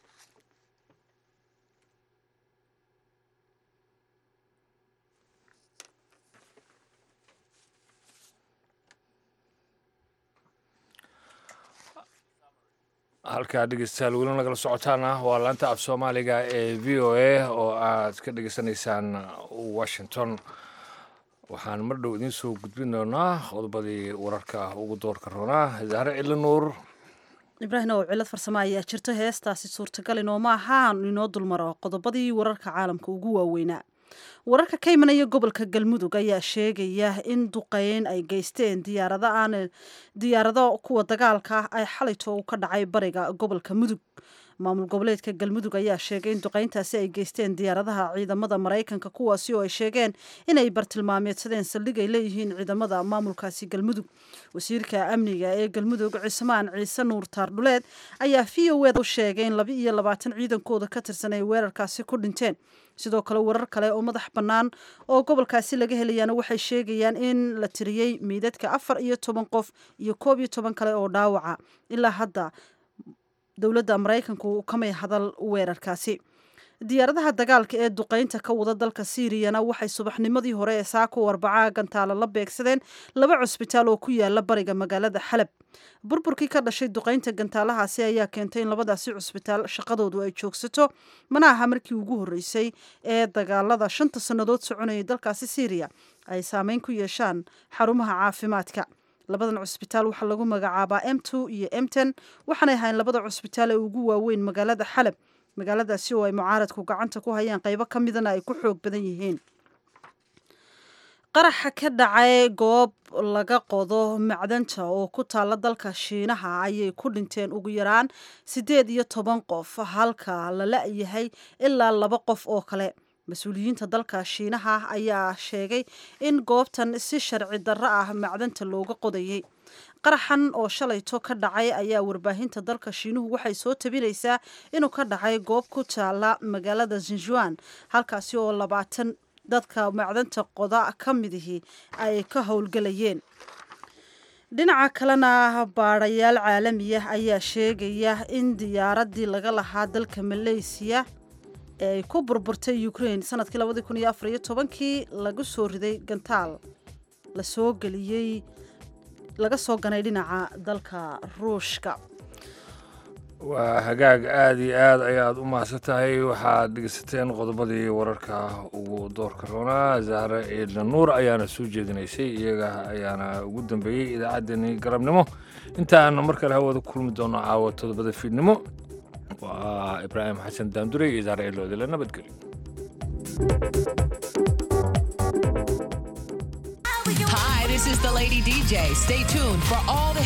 halkaa dhegeystayaal weli nagala socotaana waa laanta af soomaaliga ee v o a oo aad ka dhegeysanaysaan washington waxaan mar dhow idiin soo gudbin doonaa qodobadii wararka ugu doorka roonaa zahre cili nuur ibraahim oo cilad farsamo ayaa jirto heestaasi suurtagal inooma ahaan inoo dulmaro qodobadii wararka caalamka ugu waaweynaa wararka ka imanaya gobolka galmudug ayaa sheegaya in duqeyn ay geysteen diyaarado aan diyaarado kuwa dagaalka ah ay xalayto u ka dhacay bariga gobolka mudug maamul goboleedka galmudug ayaa sheegay in duqeyntaasi ay geysteen diyaaradaha ciidamada maraykanka kuwaasi oo ay sheegeen inay bartilmaameedsadeen saldhig ay leeyihiin ciidamada maamulkaasi galmudug wasiirka amniga ee galmudug cismaan ciise nuur taardhuleed ayaa v o eda u sheegay in laba iyo labaatan ciidankooda ka tirsan ay weerarkaasi ku dhinteen sidoo kale warar kale oo madax bannaan oo gobolkaasi laga helayaana waxay sheegayaan in la tiriyey meydadka afar iyo toban qof iyo koob iyo toban kale oo dhaawaca ilaa hadda dowladda maraykanku kamay hadal weerarkaasi diyaaradaha dagaalka ee duqeynta ka wada dalka siiriyana waxay subaxnimadii hore ee saako arbacaa gantaalo la beegsadeen laba cusbitaal oo ku yaala bariga magaalada xalab burburkii ka dhashay duqeynta gantaalahaasi ayaa keentay in labadaasi cusbitaal shaqadoodu ay joogsato mana aha markii ugu horreysay ee dagaalada shanta sannadood soconayay dalkaasi siiriya ay saameyn ku yeeshaan xarumaha caafimaadka labadan cusbitaal waxaa lagu magacaabaa m two iyo m ten waxaanay ahayn labada cusbitaal ee ugu waaweyn magaalada xalab magaaladaasi oo ay mucaaradku gacanta ku hayaan qaybo ka midana ay ku xoog badan yihiin qaraxa ka dhacay goob laga qodo macdanta oo ku taalla dalka shiinaha ayay ku dhinteen ugu yaraan siddeed iyo toban qof halka la la-yahay ilaa laba qof oo kale mas-uuliyiinta dalka shiinaha ayaa sheegay in goobtan si sharci darro ah macdanta looga qodayay qaraxan oo shalayto ka dhacay ayaa warbaahinta dalka shiinuhu waxay soo tabinaysaa inuu ka dhacay goob ku taala magaalada zinjuan halkaasi oo labaatan dadka macdanta qoda ka midihii ay ka howlgelayeen dhinaca kalena baadhayaal caalamiyah ayaa sheegaya in diyaaradii laga lahaa dalka maleysiya ee ay ku burburtay ukraine sanadkii labadii kun iyo afar iyo tobankii lagu soo riday gantaal la soo geliyey laga soo ganay dhinaca dalka ruushka waa hagaag aada iyo aad ayaad u mahadsan tahay waxaad dhegeysateen qodobadii wararka ugu doorka roonaa zahre ciidna nuur ayaana soo jeedinaysay iyaga ayaana ugu dambeeyey idaacaddeenii galabnimo intaan mar kale hawada kulmi doono caawa todobada fiidnimo waa ibraahim xasan daandure iyo zahre ciidloodile nabadgelyo Hi, this is the Lady DJ. Stay tuned for all the